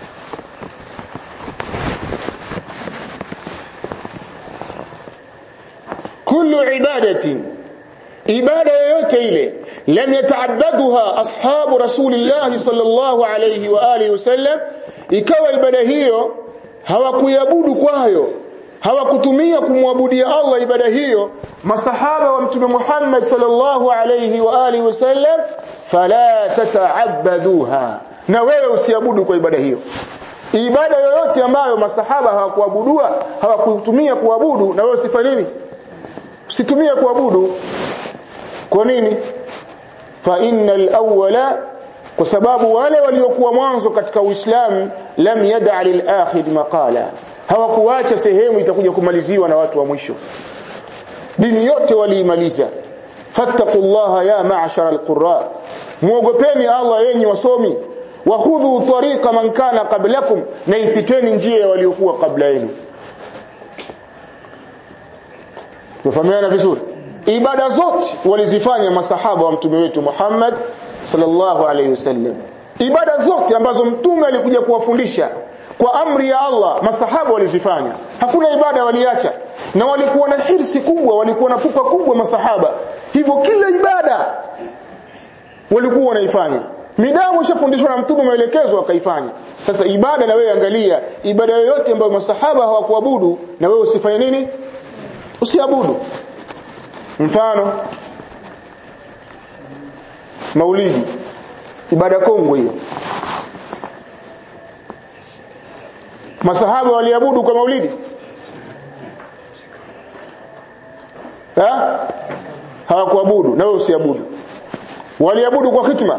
[SPEAKER 2] kullu ibadatin ibada yoyote ile lam yataabbaduha ashabu rasulillah sallallahu alayhi wa alihi wasallam ikawa ibada hiyo hawakuiabudu kwayo hawakutumia kumwabudia Allah ibada hiyo masahaba wa mtume Muhammad sallallahu alayhi wa alihi wasallam fala tata'abbaduha na wewe usiabudu kwa ibada hiyo ibada yoyote ambayo masahaba hawakuabudua hawakutumia kuabudu na wewe usifanye nini usitumie kuabudu kwa nini fa innal awwala kwa sababu wale waliokuwa mwanzo katika Uislamu lam yad'a lil akhir maqala hawakuacha sehemu itakuja kumaliziwa na watu wa mwisho dini yote waliimaliza fattaqullaha ya ma'shara alqurra muogopeni Allah yenyi wasomi wa khudhu tariqa man kana qablakum na ipiteni njia ya waliokuwa kabla yenu Tufahamiana vizuri ibada zote walizifanya masahaba wa mtume wetu Muhammad sallallahu alaihi wasallam ibada zote ambazo mtume alikuja kuwafundisha kwa amri ya Allah masahaba walizifanya hakuna ibada waliacha na walikuwa na hirsi kubwa walikuwa na pupa kubwa masahaba hivyo kila ibada walikuwa wanaifanya midamu ishafundishwa na mtume maelekezo akaifanya sasa ibada na wewe angalia ibada yoyote ambayo masahaba hawakuabudu na wewe usifanye nini usiabudu mfano maulidi ibada kongwe hiyo masahaba waliabudu kwa maulidi ha hawakuabudu na wewe usiabudu waliabudu kwa hitma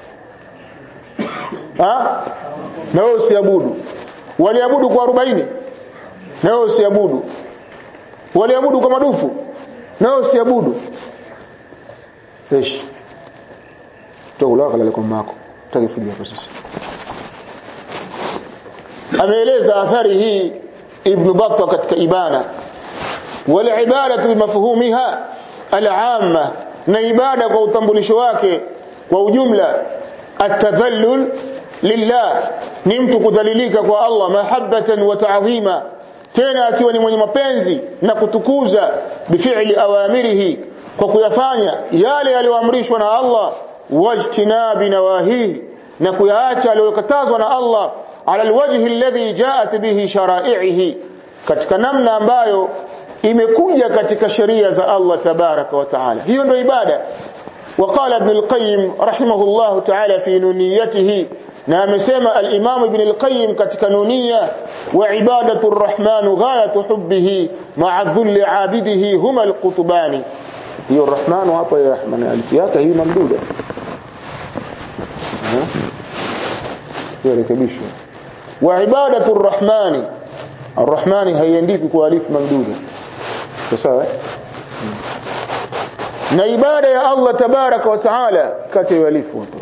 [SPEAKER 2] ha na wewe usiabudu waliabudu kwa 40 na wewe usiabudu waliabudu kwa madufu na wewe usiabudu esh tutakulaka lale kwa mako tutakifudia hapo sasa ameeleza athari hii ibn Battah katika ibana
[SPEAKER 1] wal ibadatu bimafhumiha al-amma na ibada kwa utambulisho wake kwa ujumla atadhallul lillah ni mtu kudhalilika kwa Allah mahabbatan wa ta'zima tena akiwa ni mwenye mapenzi na kutukuza bifi'li awamirihi kwa kuyafanya yale yaliyoamrishwa na Allah wajtinabi nawahihi na kuyaacha aliyokatazwa na Allah ala alwajhi alladhi ja'at bihi shara'ihi katika namna ambayo imekuja katika sheria za Allah tabaraka wa taala hiyo ndio ibada وقال ابن القيم رحمه الله تعالى في نونيته na amesema al-Imam Ibn al-Qayyim katika nunia wa ibadatu ar-Rahman ghayatu hubbihi ma'a dhulli 'abidihi huma al-qutbani hiyo ar-Rahman hapa ya Rahman alif yake hii mamduda hiyo rekebisho wa ibadatu ar-Rahman ar-Rahman haiandiki kwa alif mamduda sawa na ibada ya Allah tabaraka wa taala kati ya alifu hapo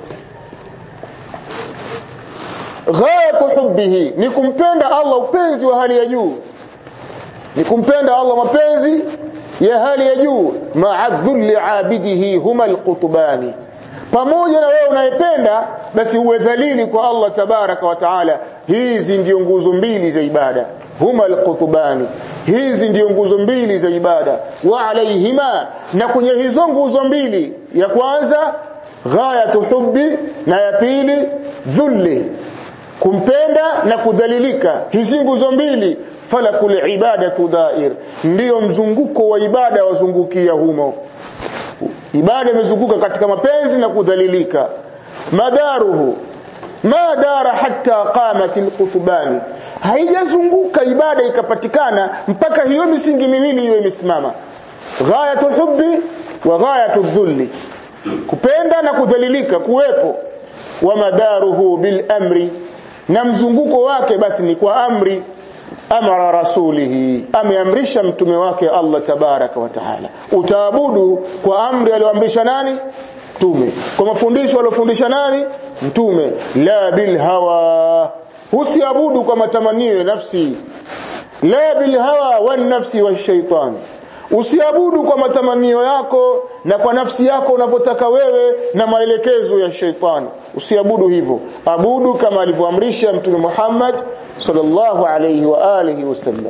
[SPEAKER 1] ghayatu hubbihi ni kumpenda Allah upenzi wa hali ya juu ni kumpenda Allah mapenzi ya hali ya juu ma'a dhulli abidihi huma alqutbani pamoja na wewe unayependa basi uwe dhalili kwa Allah tabaraka wa taala hizi ndio nguzo mbili za ibada huma alqutbani hizi ndio nguzo mbili za ibada wa alaihima na kwenye hizo nguzo mbili ya kwanza ghayatu hubbi na ya pili dhulli kumpenda na kudhalilika hizi nguzo mbili falakul ibadatu dair ndiyo mzunguko wa ibada wazungukia humo ibada imezunguka katika mapenzi na kudhalilika madaruhu ma dara hatta qamat alqutbani haijazunguka ibada ikapatikana mpaka hiyo misingi miwili iwe imesimama ghayatu hubbi wa ghayatu dhulli kupenda na kudhalilika kuwepo wa madaruhu bil amri na mzunguko wake basi ni kwa amri amara rasulihi ameamrisha mtume wake Allah tabaraka wa taala utaabudu kwa amri aliyoamrisha nani mtume kwa mafundisho aliyofundisha nani mtume la bil hawa usiabudu kwa matamanio ya nafsi la bil hawa wan nafsi washaitan usiabudu kwa matamanio yako na kwa nafsi yako unavyotaka wewe na maelekezo ya sheitani usiabudu hivyo abudu kama alivyoamrisha mtume Muhammad sallallahu alayhi wa alihi wasallam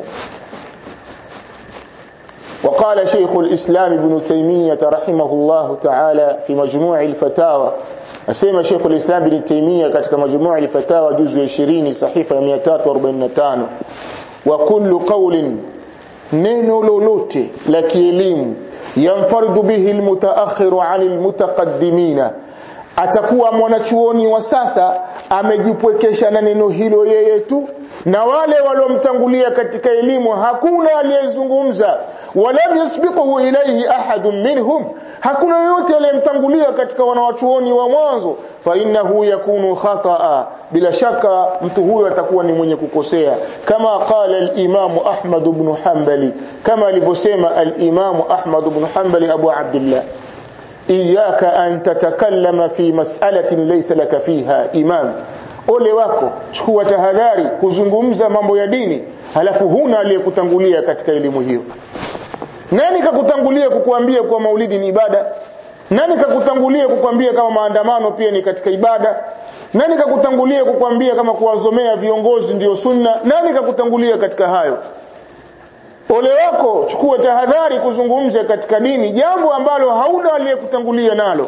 [SPEAKER 1] وقال شيخ الإسلام ابن تيمية رحمه الله تعالى في مجموع الفتاوى asema Sheikh al-Islam bin Taymiyyah katika majmuu al-fatawa juzu ya 20 sahifa ya 345 wa kullu qawlin neno lolote la kielimu yamfardhu bihi almutaakhiru anil mutaqaddimina atakuwa mwanachuoni wa sasa amejipwekesha na neno hilo yeye tu na wale waliomtangulia katika elimu hakuna aliyezungumza walam yasbiquhu ilayhi ahadun minhum hakuna yote aliyemtangulia katika wanawachuoni wa mwanzo fa innahu yakunu khataa bila shaka mtu huyo atakuwa ni mwenye kukosea kama qala al-imam Ahmad ibn Hanbali kama alivyosema al-imam Ahmad ibn Hanbali Abu Abdullah iyaka an tatakallama fi mas'alatin laysa laka fiha imam ole wako chukua tahadhari kuzungumza mambo ya dini halafu huna aliyekutangulia katika elimu hiyo nani kakutangulia kukuambia kuwa maulidi ni ibada nani kakutangulia kukwambia kama maandamano pia ni katika ibada nani kakutangulia kukwambia kama kuwazomea viongozi ndiyo sunna nani kakutangulia katika hayo ole wako chukua tahadhari kuzungumza katika dini jambo ambalo hauna aliyekutangulia nalo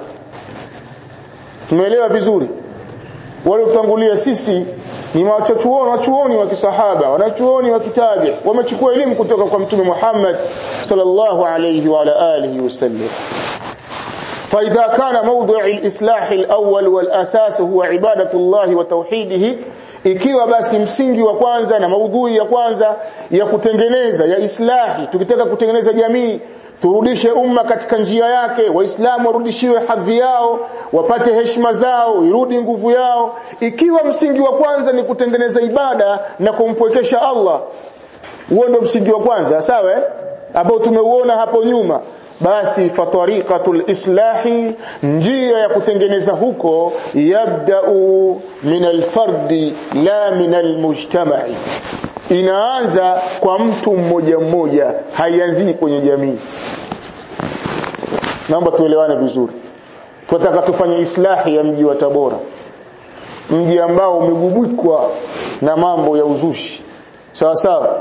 [SPEAKER 1] tumeelewa vizuri waliotangulia sisi ni wachachuoni wachuoni wa kisahaba wanachuoni wa kitabi wamechukua elimu kutoka kwa mtume Muhammad sallallahu alayhi wa ala alihi wasallam فإذا كان موضع الإصلاح الأول والأساس هو عبادة الله وتوحيده ikiwa basi msingi wa kwanza na maudhui ya kwanza ya kutengeneza ya islahi tukitaka kutengeneza jamii turudishe umma katika njia yake waislamu warudishiwe hadhi yao wapate heshima zao irudi nguvu yao ikiwa msingi wa kwanza ni kutengeneza ibada na kumpwekesha Allah huo ndio msingi wa kwanza sawa eh? ambao tumeuona hapo nyuma basi fatariqatul islahi njia ya kutengeneza huko yabda'u min alfardi la min almujtama'i
[SPEAKER 2] inaanza kwa mtu mmoja mmoja haianzii kwenye jamii naomba tuelewane vizuri tunataka tufanye islahi ya mji wa Tabora mji ambao umegubikwa na mambo ya uzushi sawa sawa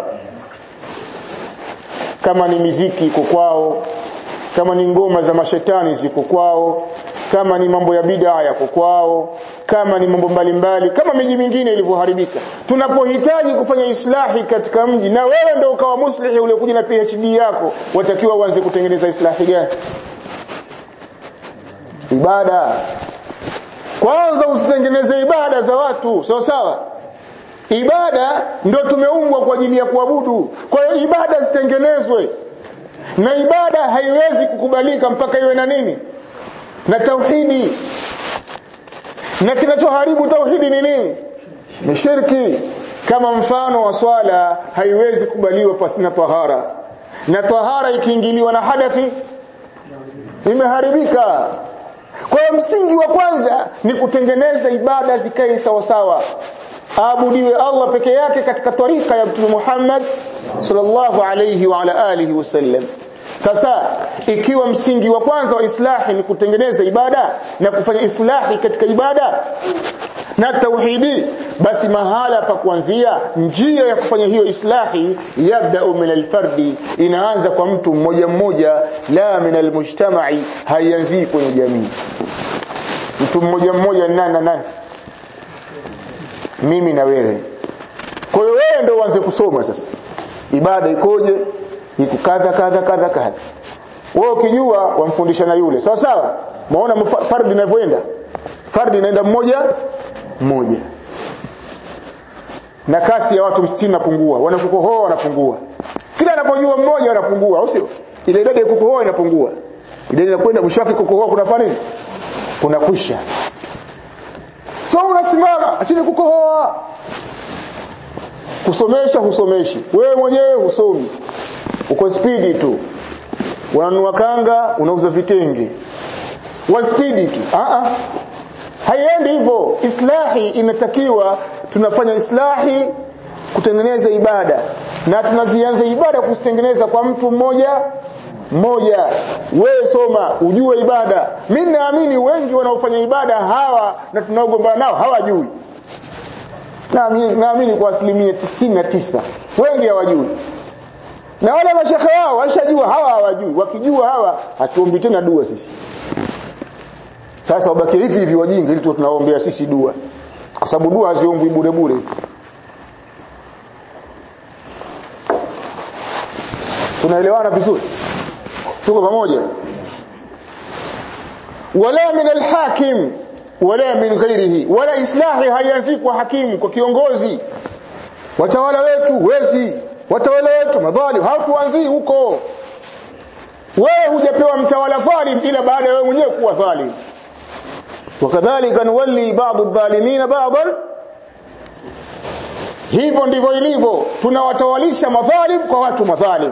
[SPEAKER 2] kama ni miziki iko kwao kama ni ngoma za mashetani ziko kwao kama ni mambo ya bid'a yako kwao kama ni mambo mbalimbali kama miji mingine ilivyoharibika tunapohitaji kufanya islahi katika mji na wewe ndio ukawa muslihi uliokuja na PhD yako watakiwa uanze kutengeneza islahi gani ibada kwanza usitengeneze ibada za watu sawa sawa ibada ndio tumeumbwa kwa ajili ya kuabudu kwa hiyo ibada zitengenezwe na ibada haiwezi kukubalika mpaka iwe na nini na tauhidi na kinachoharibu tauhidi ni nini ni shirki kama mfano wa swala haiwezi kubaliwa pasina tahara na tahara ikiingiliwa na hadathi imeharibika kwa hiyo msingi wa kwanza ni kutengeneza ibada zikae sawa sawa aabudiwe Allah peke yake katika tarika ya Mtume Muhammad sallallahu alayhi wa ala alihi wasallam sasa ikiwa msingi wa kwanza wa islahi ni kutengeneza ibada na kufanya islahi katika ibada na tauhidi basi mahala pa kuanzia njia ya kufanya hiyo islahi yabda min alfardi inaanza kwa mtu mmoja mmoja la min almujtama'i haianzi kwenye jamii mtu mmoja mmoja nani na nani mimi na wewe kwa hiyo wewe ndio uanze kusoma sasa ibada ikoje iko kadha kadha kadha kadha wewe ukijua wamfundisha na yule sawa sawa maona fardi inavyoenda fardi inaenda mmoja mmoja na kasi ya watu 60 napungua wanakukohoa wanapungua kila anapojua mmoja wanapungua au sio ile idadi ya kukohoa inapungua idadi inakwenda mwisho wake kukohoa kunafanya nini kunakwisha so unasimama achini kukohoa kusomesha husomeshi wewe mwenyewe husomi uko spidi tu unanunua kanga unauza vitenge wa spidi tu a a haiendi hivyo islahi inatakiwa tunafanya islahi kutengeneza ibada na tunazianza ibada kuzitengeneza kwa mtu mmoja mmoja wewe soma ujue ibada mimi naamini wengi wanaofanya ibada hawa na tunaogombana nao hawajui naamini naamini kwa asilimia tisini na tisa wengi hawajui na wale mashekhe wao washajua hawa hawajui wakijua hawa hatuombi tena dua sisi sasa wabaki hivi hivi wajinga ili tunaombea sisi dua kwa sababu dua haziombwi bure bure tunaelewana vizuri tuko pamoja wala min alhakim wala min ghairihi wala islahi haianzi kwa hakimu kwa kiongozi watawala wetu wezi watawala wetu madhalim hatuanzii huko wewe hujapewa mtawala dhalim ila baada ya wewe mwenyewe kuwa dhalim wakadhalika nuwalli ba'd adh-dhalimin ba'dan hivyo ndivyo ilivyo tunawatawalisha madhalim kwa watu madhalim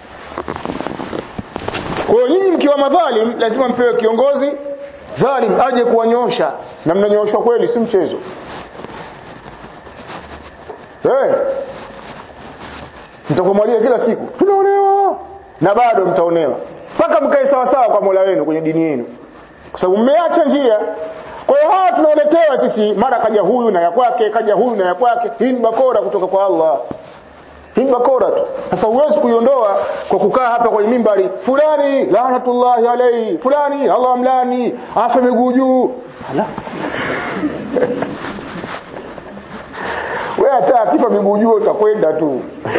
[SPEAKER 2] kwa hiyo nyinyi mkiwa madhalim lazima mpewe kiongozi dhalim aje kuwanyosha na mnanyoshwa kweli si mchezo eh mtakumwalia kila siku tunaonewa na bado mtaonewa mpaka mkae sawa sawa kwa Mola wenu kwenye dini yenu kwa sababu mmeacha njia kwa hiyo hawa tunaoletewa sisi mara kaja huyu na ya kwake kaja huyu na ya kwake hii ni bakora kutoka kwa Allah hii bakora tu sasa huwezi kuiondoa kwa kukaa hapa kwenye mimbari fulani laanatullahi alayhi fulani Allah amlani afa miguu juu ala wewe hata akifa miguu juu utakwenda tu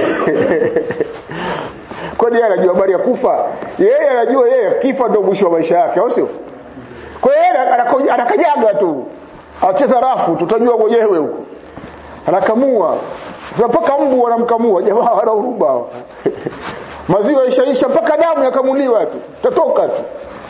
[SPEAKER 2] kwani yeye anajua habari ya kufa yeye anajua yeye kifa ndio mwisho wa maisha yake au sio kwa hiyo anakajaga tu acheza rafu tutajua mwenyewe huko anakamua sasa mpaka mbu wanamkamua jamaa wana huruma maziwa ishaisha mpaka damu yakamuliwa tu tatoka tu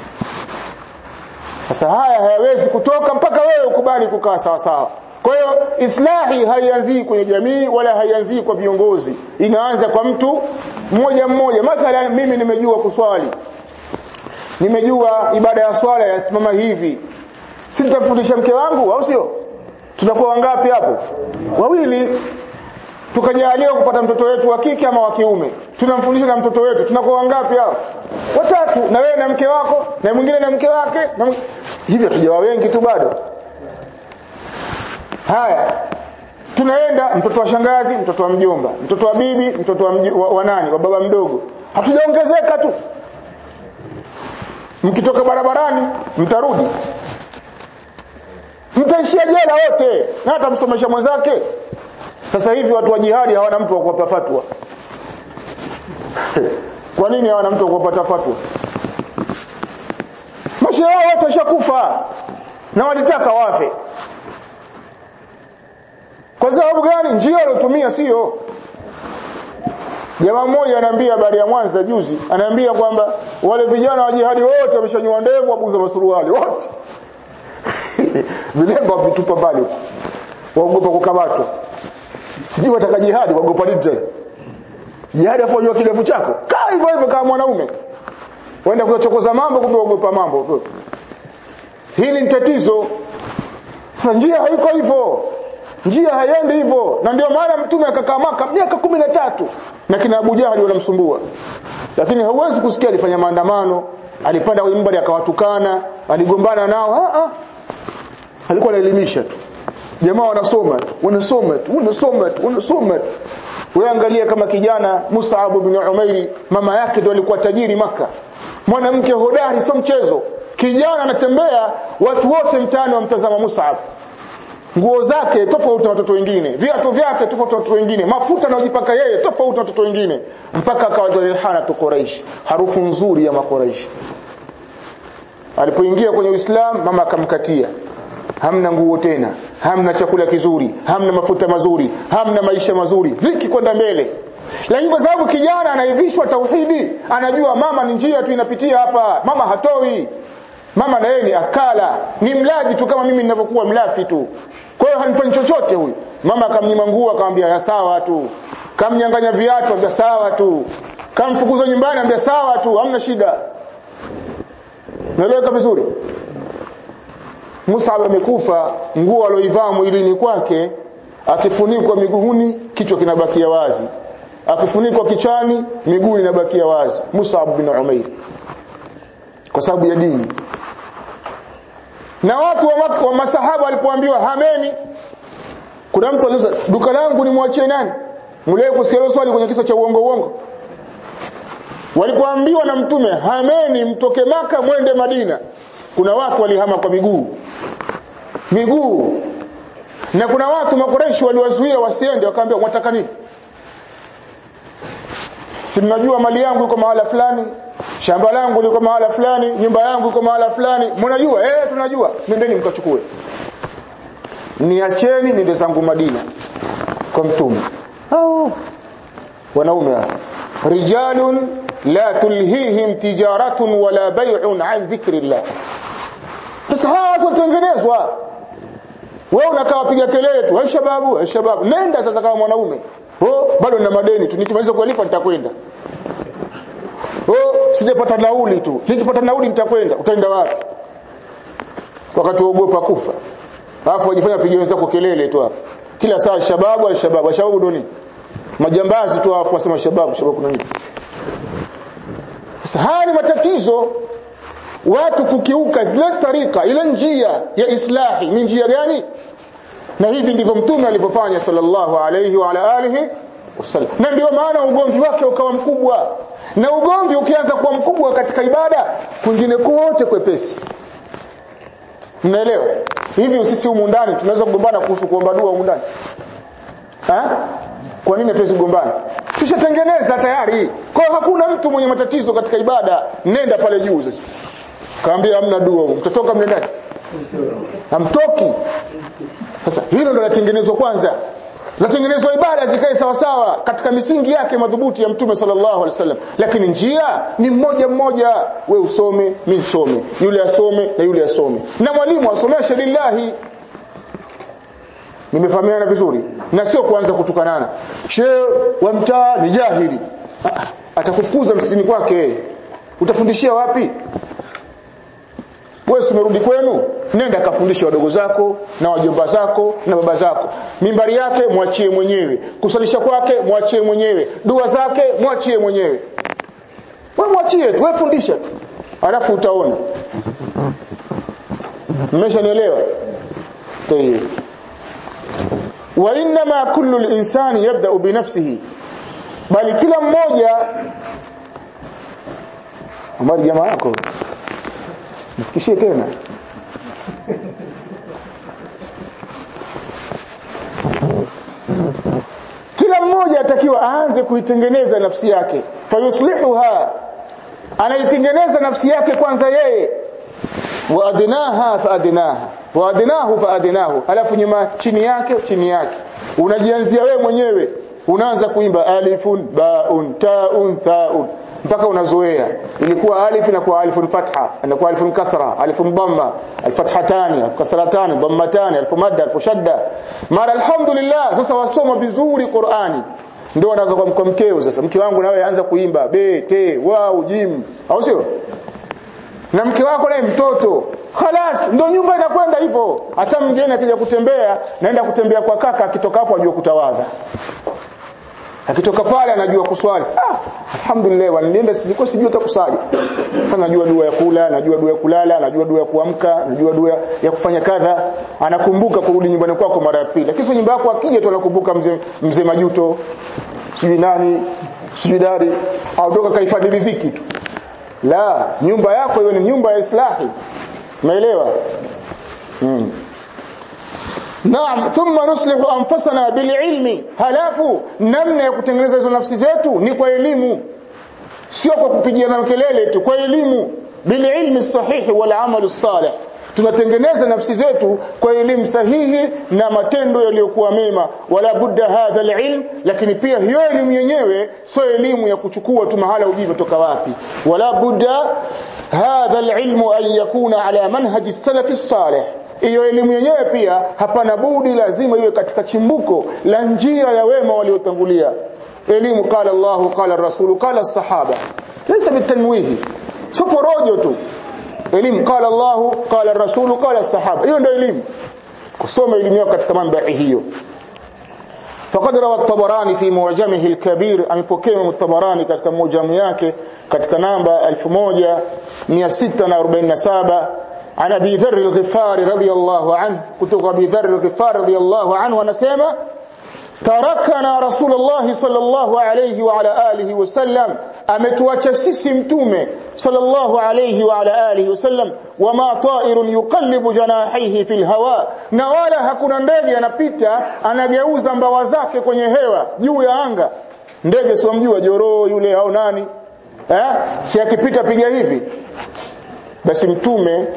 [SPEAKER 2] sasa haya hayawezi kutoka mpaka wewe ukubali kukaa sawa sawa kwa hiyo islahi haianzii kwenye jamii wala haianzii kwa viongozi inaanza kwa mtu mmoja mmoja mathalan mimi nimejua kuswali nimejua ibada ya swala yasimama hivi si nitamfundisha mke wangu au sio tunakuwa wangapi hapo wawili tukajaliwa kupata mtoto wetu wa kike ama wa kiume tunamfundisha na mtoto wetu tunakuwa wangapi hao watatu na wewe na mke wako na mwingine na mke wake na hivyo tujawa wengi tu bado haya tunaenda mtoto wa shangazi mtoto wa mjomba mtoto wa bibi mtoto wa, mji, wa, wa nani wa baba mdogo hatujaongezeka tu mkitoka barabarani mtarudi mtaishia jela wote na hata msomesha mwenzake sasa hivi watu wa jihadi hawana mtu wa kuwapa fatwa kwa nini hawana mtu wa kuwapa fatwa mashehe wao wote washakufa na walitaka wafe kwa sababu gani njia alotumia sio jamaa mmoja anaambia habari ya Mwanza juzi anaambia kwamba wale vijana wa jihadi wote wameshanywa ndevu wabuza masuruali wote vilemba vitupa mbali waogopa kukamatwa sijui wataka jihadi waogopa nini tena jihadi afanywa kidevu chako kaa hivyo hivyo kama mwanaume waenda kuchokoza mambo kumbe waogopa mambo hili ni tatizo sasa njia haiko hivyo njia haiendi hivyo na ndio maana mtume akakaa maka miaka kumi na tatu na kina Abu Jahali wanamsumbua lakini hauwezi kusikia alifanya maandamano alipanda kwenye mbari akawatukana aligombana nao ah ah alikuwa anaelimisha tu jamaa wanasoma tu wanasoma tu wanasoma tu wanasoma tu wewe angalia kama kijana Mus'ab ibn Umairi mama yake ndio alikuwa tajiri maka mwanamke hodari sio mchezo kijana anatembea watu wote mtaani wamtazama Mus'ab nguo zake tofauti na watoto wengine viatu vyake tofauti na watoto wengine mafuta anayojipaka yeye tofauti na watoto wengine mpaka akawa rihana tu Quraish harufu nzuri ya makuraish alipoingia kwenye Uislamu mama akamkatia hamna nguo tena hamna chakula kizuri hamna mafuta mazuri hamna maisha mazuri viki kwenda mbele lakini kwa sababu kijana anaivishwa tauhidi anajua mama ni njia tu inapitia hapa mama hatoi mama na yeye ni akala ni mlaji tu kama mimi ninavyokuwa mlafi tu kwa hiyo hanifanyi chochote huyu mama akamnyima nguo akamwambia ya sawa tu kamnyanganya viatu ambia sawa tu kamfukuza nyumbani ambia sawa tu hamna shida naeleweka vizuri Musa amekufa nguo aloivaa mwilini kwake akifunikwa miguuni kichwa kinabakia wazi akifunikwa kichwani miguu inabakia wazi Musa bin Umair kwa sababu ya dini na watu wa, maka, wa masahaba walipoambiwa hameni kuna mtu aliuza duka langu nimwachie nani mleo kusikia swali kwenye kisa cha uongo uongo walipoambiwa na mtume hameni mtoke maka mwende Madina kuna watu walihama kwa miguu miguu na kuna watu makoreshi waliwazuia wasiende wakaambia mwataka nini si mnajua mali yangu iko mahala fulani shamba langu liko mahala fulani nyumba yangu iko mahala fulani mnajua eh tunajua nendeni mkachukue niacheni nende zangu Madina kwa mtume oh. wanaume rijalun la tulhihim tijaratun wala bay'un an dhikrillah sasa hawa watu watengenezwa wewe unakaa wapiga kelele tu hai shababu hai shababu nenda sasa kama mwanaume oh bado nina madeni tu nikimaliza kulipa nitakwenda oh sijapata nauli tu nikipata nauli nitakwenda utaenda wapi wakati uogopa kufa alafu wajifanya pigia wenzako kelele tu hapo kila saa shababu shababu shababu ndo nini majambazi tu alafu wasema shababu shababu kuna nini sasa haya ni matatizo watu kukiuka zile tarika ile njia ya islahi ni njia gani na hivi ndivyo mtume alivyofanya sallallahu alayhi wa ala alihi wasallam na ndio maana ugomvi wake ukawa mkubwa na ugomvi ukianza kuwa mkubwa katika ibada kwingine kote kwepesi mnaelewa hivi sisi humu ndani tunaweza kugombana kuhusu kuomba dua humu ndani kwa nini hatuwezi kugombana tushatengeneza tayari kwa hiyo hakuna mtu mwenye matatizo katika ibada nenda pale juu sasa kaambia hamna dua mtatoka mle ndani hamtoki sasa hilo ndo latengenezwa kwanza zatengenezwa ibada zikae sawa sawa katika misingi yake madhubuti ya mtume sallallahu alaihi wasallam lakini njia ni mmoja mmoja we usome mimi nisome yule asome na yule asome na mwalimu asomeshe lillahi nimefahamiana vizuri na sio kuanza kutukanana shehe wa mtaa ni jahili atakufukuza msikitini kwake utafundishia wapi wewe umerudi kwenu nenda kafundishe wadogo zako na wajomba zako na baba zako mimbari yake mwachie mwenyewe kusalisha kwake mwachie mwenyewe dua zake mwachie mwenyewe wewe mwachie tu wewe fundisha tu alafu utaona mmeshanielewa tayeb wa inma kullu al-insani yabda'u bi nafsihi bali kila mmoja ambao jamaa yako nifikishie tena kila mmoja atakiwa aanze kuitengeneza nafsi yake fayuslihuha anaitengeneza nafsi yake kwanza yeye wa adnaha fa adnaha wa adnahu fa adnahu alafu nyuma chini yake chini yake unajianzia wewe mwenyewe unaanza kuimba alifun baun taun thaun mpaka unazoea ilikuwa alif inakuwa alifun fatha inakuwa alifun kasra alifun dhamma alfathatani alkasratani dhammatani alfu madda alfu shadda mara alhamdulillah sasa wasoma vizuri Qur'ani ndio anaanza kwa mkeo sasa mke wangu nawe anza kuimba be te wau jim au sio na mke wako naye mtoto khalas ndio nyumba inakwenda hivyo hata mgeni akija kutembea naenda kutembea kwa kaka akitoka hapo ajua kutawadha akitoka pale anajua kuswali ah alhamdulillah wanilienda sijiko sijui hata kusali sasa najua dua ya kula najua dua ya kulala najua dua ya kuamka najua dua ya kufanya kadha anakumbuka kurudi nyumbani kwako mara ya pili lakini nyumba yako akija tu anakumbuka mzee mzee majuto sijui nani sijui dari au toka kahifadhi riziki tu la nyumba yako hiyo ni nyumba ya islahi umeelewa mm. Naam, thumma nuslihu anfusana bililmi. Halafu namna ya kutengeneza hizo nafsi zetu ni kwa elimu. Sio kwa kupigiana kelele tu, kwa elimu. Bililmi sahihi wal amalu salih. Tunatengeneza nafsi zetu kwa elimu sahihi na matendo yaliyokuwa mema. Wala budda hadha alilm, lakini pia hiyo elimu yenyewe sio elimu ya kuchukua tu mahala ujui kutoka wapi. Wala budda hadha alilmu an yakuna ala manhaji salafi salih hiyo elimu yenyewe pia hapana budi lazima iwe katika chimbuko la njia ya wema waliotangulia elimu qala Allah qala Rasul qala sahaba laysa bitanwihi sio porojo tu elimu qala Allah qala Rasul qala sahaba hiyo ndio elimu kusoma elimu yako katika mambo hiyo فقد روى الطبراني في معجمه الكبير amepokea الطبراني katika mujamu yake katika namba 1647 عن ابي ذر الغفاري رضي الله عنه كتب ابي ذر الغفاري رضي الله عنه anasema tarakana rasulullah sallallahu alayhi wa ala alihi wasallam ametuacha sisi mtume sallallahu alayhi wa ala alihi wasallam wama ta'irun yuqallibu janahihi fil hawa na wala hakuna ndege anapita anageuza mbawa zake kwenye hewa juu ya anga ndege si mjua joroo yule au nani eh si akipita piga hivi basi mtume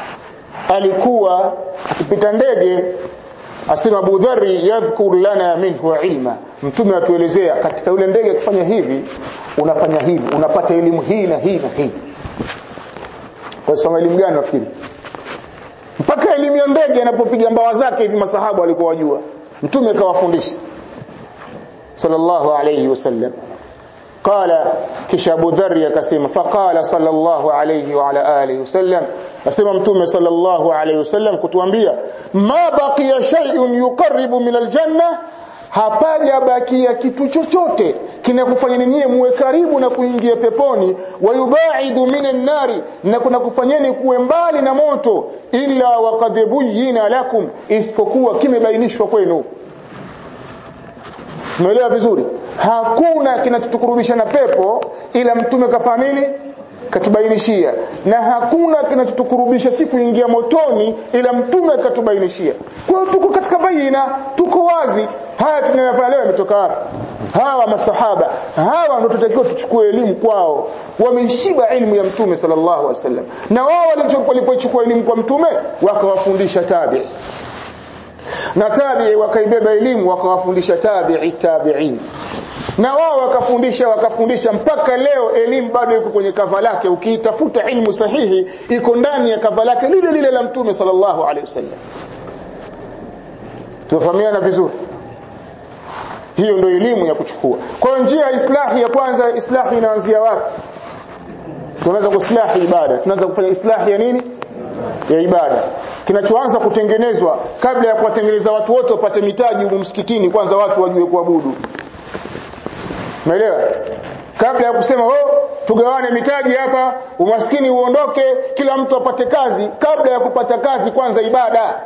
[SPEAKER 2] alikuwa akipita ndege asema Abu Dharri yadhkur lana minhu ilma mtume atuelezea katika yule ndege akifanya hivi unafanya hivi unapata elimu hii na hii na hii kwa sababu elimu gani nafikiri mpaka elimu ya ndege anapopiga mbawa zake hivi masahabu walikuwa wajua mtume akawafundisha sallallahu alayhi wasallam قال kisha Abu Dharr akasema faqala sallallahu alayhi wa ala alihi wasallam asema mtume sallallahu alayhi wasallam kutuambia ma baqiya shay'un yuqarribu min aljanna hapaja bakia kitu chochote kinakufanya ninyi muwe karibu na kuingia peponi wayubaidu minan nari na kuna kufanyeni kuwe mbali na moto illa waqad buyyina lakum isipokuwa kimebainishwa kwenu Umeelewa vizuri? Hakuna kinachotukurubisha na pepo ila mtume kafanya nini? Katubainishia. Na hakuna kinachotukurubisha si kuingia motoni ila mtume katubainishia. Kwa hiyo tuko katika baina, tuko wazi. Haya tunayofanya leo yametoka wapi? Hawa masahaba, hawa ndio tutakiwa tuchukue elimu kwao. Wameshiba elimu ya mtume sallallahu alaihi wasallam. Na wao walipochukua elimu kwa mtume wakawafundisha tabi'i na tabi'i wakaibeba elimu wakawafundisha tabi'i tabi'in na wao wakafundisha wakafundisha mpaka leo elimu bado iko kwenye kava lake ukiitafuta ilmu sahihi iko ndani ya kava lake lile lile la mtume sallallahu alaihi wasallam tunafahamiana vizuri hiyo ndio elimu ya kuchukua kwa hiyo njia ya islahi ya kwanza islahi inaanzia wapi tunaanza kuslahi ibada tunaanza kufanya islahi ya nini ya ibada kinachoanza kutengenezwa kabla ya kuwatengeneza watu wote wapate mitaji huko msikitini kwanza watu wajue kuabudu umeelewa kabla ya kusema oh tugawane mitaji hapa umaskini uondoke kila mtu apate kazi kabla ya kupata kazi kwanza ibada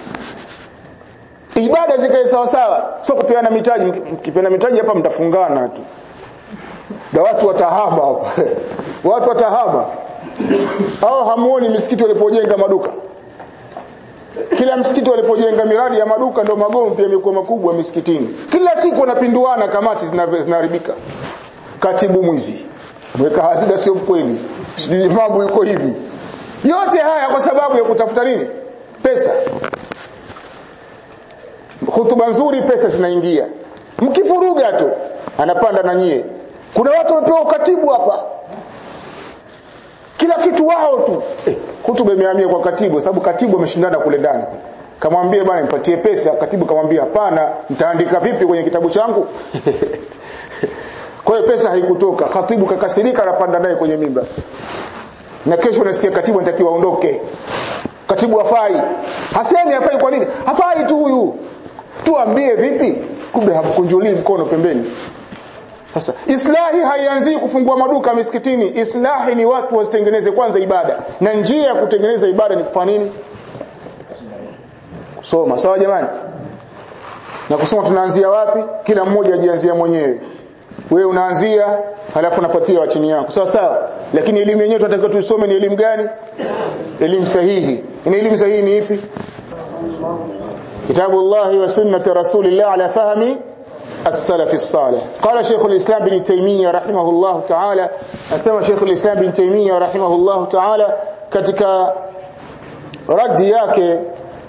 [SPEAKER 2] ibada zikae sawa sawa sio kupeana mitaji mkipeana mitaji hapa mtafungana tu na watu watahama hapa watu watahama au hamuoni misikiti walipojenga maduka kila msikiti walipojenga miradi ya maduka ndio magomvi yamekuwa makubwa misikitini kila siku wanapinduana kamati zinaharibika katibu mwizi mweka hazina sio mkweli sijui mambo yuko hivi yote haya kwa sababu ya kutafuta nini pesa hutuba nzuri pesa zinaingia mkifuruga tu anapanda na nyie kuna watu wamepewa ukatibu hapa kila kitu wao tu eh, hutuba imehamia kwa katibu sababu katibu ameshindana kule ndani kamwambie bwana nipatie pesa katibu kamwambia hapana mtaandika vipi kwenye kitabu changu kwa hiyo pesa haikutoka katibu kakasirika anapanda naye kwenye mimba na kesho nasikia katibu anatakiwa aondoke katibu hafai hasemi hafai kwa nini hafai tu huyu tuambie vipi kumbe hamkunjulii mkono pembeni sasa islahi haianzii kufungua maduka misikitini islahi ni watu wasitengeneze kwanza ibada na njia ya kutengeneza ibada ni kufanya nini kusoma sawa jamani na kusoma tunaanzia wapi kila mmoja ajianzia mwenyewe wewe unaanzia halafu unafuatia wa chini yako sawa sawa lakini elimu yenyewe tunataka tuisome ni elimu gani elimu sahihi ni elimu sahihi ni ipi kitabu Allah wa sunnati rasulillah ala fahmi السلف الصالح قال شيخ الإسلام بن تيمية رحمه الله تعالى أسمى شيخ الإسلام بن تيمية رحمه الله تعالى katika radi yake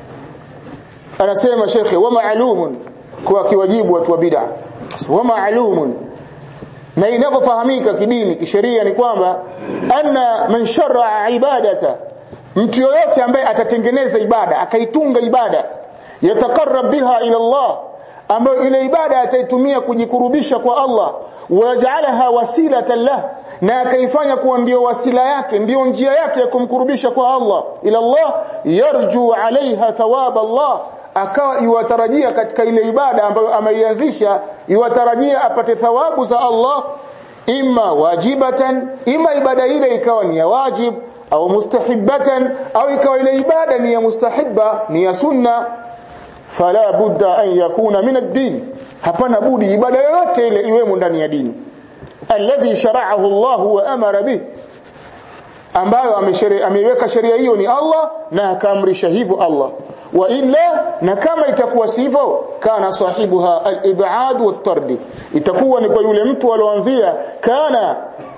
[SPEAKER 2] anasema shekhe wa maalumun kwa kiwajibu watu wa bid'a wa maalumun na inavyofahamika kidini kisheria ni kwamba anna man shar'a ibadata mtu yoyote ambaye atatengeneza ibada akaitunga ibada yatakarrab biha ila Allah ambayo ile ibada ataitumia kujikurubisha kwa Allah waja'alaha wasilatan lah na akaifanya kuwa ndio wasila yake ndio njia yake ya kumkurubisha kwa Allah ila Allah yarju alaiha thawab Allah akawa yuwatarajia katika ile ibada ambayo ameianzisha yuwatarajia apate thawabu za Allah imma wajibatan ima ibada ile ikawa ni ya wajib au mustahibatan au ikawa ile ibada ni ya mustahibba ni ya sunna fala budda an yakuna min ad-din hapana budi ibada yoyote ile iwemo ndani ya dini alladhi shara'ahu Allah wa amara bih ambayo ameiweka sheria hiyo ni Allah na akaamrisha hivyo Allah wa illa na kama itakuwa sivyo kana sahibuha al-ib'ad wat-tardi itakuwa ni kwa yule mtu alioanzia kana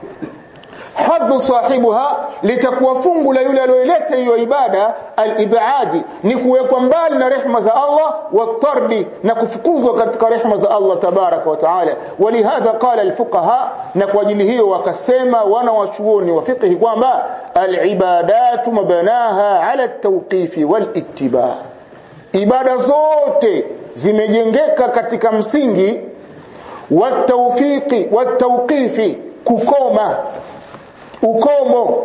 [SPEAKER 2] hadhu sahibuha litakuwa fungu la yule aliyoleta hiyo ibada al-ibadi ni kuwekwa mbali na rehma za Allah watardi na kufukuzwa katika rehma za Allah tabaraka wa taala walihadha qala al-fuqaha na kwa ajili hiyo wakasema wana wachuoni wa fiqh kwamba al-ibadatu mabanaha ala at-tawqif wal-ittiba ibada zote zimejengeka katika msingi wa tawfiqi wa tawqifi kukoma ukomo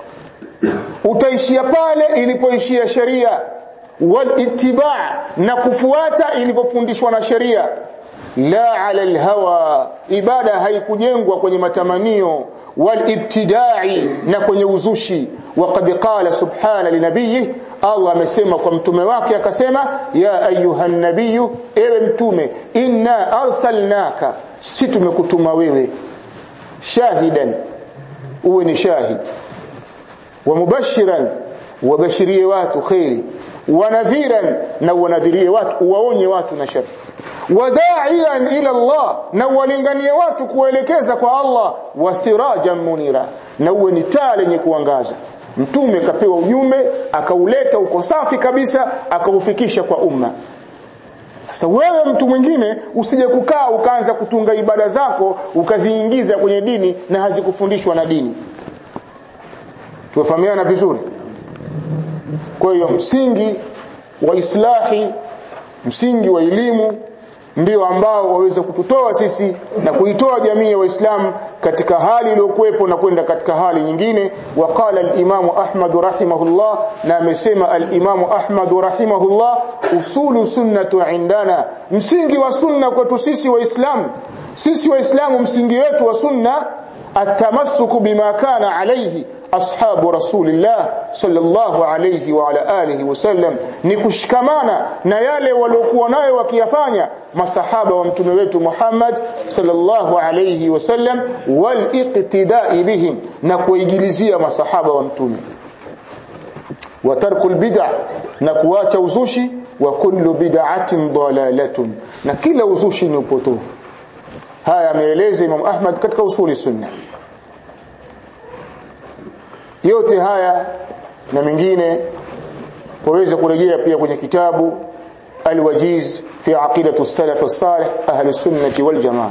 [SPEAKER 2] utaishia pale ilipoishia sheria wal ittiba na kufuata ilivyofundishwa na sheria la ala alhawa ibada haikujengwa kwenye matamanio wal ibtidai na kwenye uzushi waqad qala subhana linabiyi Allah amesema kwa mtume wake akasema ya ayuha nabiyu ewe mtume inna arsalnaka si tumekutuma wewe shahidan uwe ni shahid wa mubashiran wabashirie watu khairi wa nadhiran na wanadhirie watu uwaonye watu na shari wadaian ila Allah na uwalinganie watu kuelekeza kwa Allah wasirajan munira na uwe ni taa lenye kuangaza mtume kapewa ujumbe akauleta uko safi kabisa akaufikisha kwa umma sasa wewe mtu mwingine usije kukaa ukaanza kutunga ibada zako ukaziingiza kwenye dini na hazikufundishwa na dini. Tumefahamiana vizuri? Kwa hiyo msingi wa islahi, msingi wa elimu ndio ambao waweza kututoa sisi na kuitoa jamii ya waislamu katika hali iliyokuwepo na kwenda katika hali nyingine waqala al-imamu ahmad rahimahullah na amesema al-imamu ahmad rahimahullah usulu sunnatu indana msingi wa sunna kwetu sisi waislamu sisi waislamu msingi wetu wa sunna atamassuku bima kana alayhi ashabu rasulillah sallallahu alayhi wa ala alihi wasallam ni kushikamana na yale waliokuwa nayo wakiyafanya masahaba wa mtume wetu Muhammad sallallahu alayhi wasallam wal iqtida'i bihim na kuigilizia masahaba wa mtume wa tarkul bid'ah na kuacha uzushi wa kullu bid'atin dalalatun na kila uzushi ni upotofu haya ameeleza Imam Ahmad katika usuli sunna yote haya na mengine waweza kurejea pia kwenye kitabu Al-Wajiz fi aqidatu as-salaf as-salih ahli sunnati wal jamaa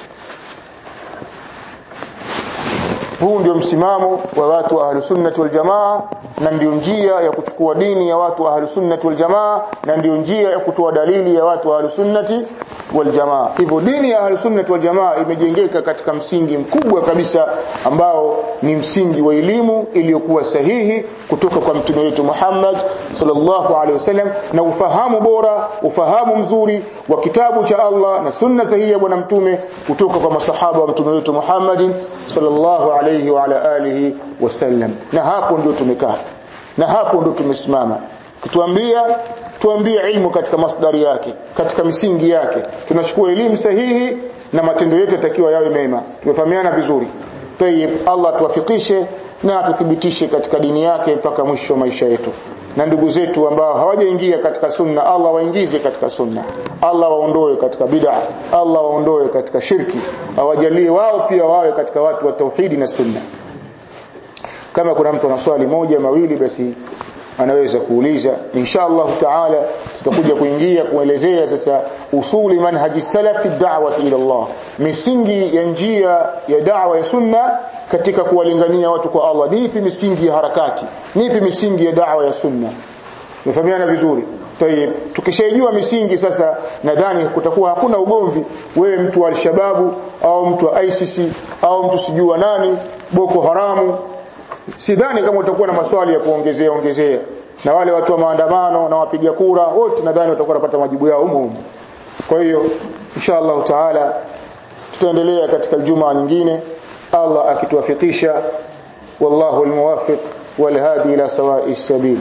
[SPEAKER 2] huu ndio msimamo wa watu wa ahli sunnati wal jamaa na ndio njia ya kuchukua dini ya watu wa ahli sunnati wal jamaa na ndio njia ya kutoa dalili ya watu wa ahli sunnati wal jamaa hivyo dini ya ahli sunnati wal jamaa imejengeka katika msingi mkubwa kabisa ambao ni msingi wa elimu iliyokuwa sahihi kutoka kwa mtume wetu Muhammad sallallahu alaihi wasallam na ufahamu bora ufahamu mzuri wa kitabu cha Allah na sunna sahihi ya bwana mtume kutoka kwa masahaba wa mtume wetu Muhammad sallallahu alaihi wa ala alihi wasallam na hapo ndio tumekaa na hapo ndio tumesimama kituambia tuambie ilmu katika masdari yake katika misingi yake tunachukua elimu sahihi na matendo yetu yatakiwa yawe mema tumefahamiana vizuri tayib Allah tuwafikishe na atuthibitishe katika dini yake mpaka mwisho wa maisha yetu na ndugu zetu ambao hawajaingia katika sunna Allah waingize katika sunna Allah waondoe katika bid'a Allah waondoe katika shirki awajalie wao pia wawe katika watu wa tauhidi na sunna kama kuna mtu ana swali moja mawili basi anaweza kuuliza insha Allah taala tutakuja kuingia kuelezea sasa usuli manhaji salafi da'wati ila Allah misingi ya njia ya da'wa ya sunna katika kuwalingania watu kwa Allah nipi misingi ya harakati nipi misingi ya da'wa ya sunna Mfahamiana vizuri. Tayeb, tukishajua misingi sasa nadhani kutakuwa hakuna ugomvi wewe mtu wa al-shababu au mtu wa ISIS au mtu sijua nani Boko Haramu sidhani kama utakuwa na maswali ya kuongezea ongezea na wale watu wa maandamano na wapiga kura wote nadhani watakuwa wanapata majibu yao humo humo kwa hiyo insha Allah taala tutaendelea katika juma nyingine Allah akituwafikisha wallahu almuwaffiq walhadi ila sawa'i sabil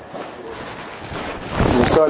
[SPEAKER 2] msala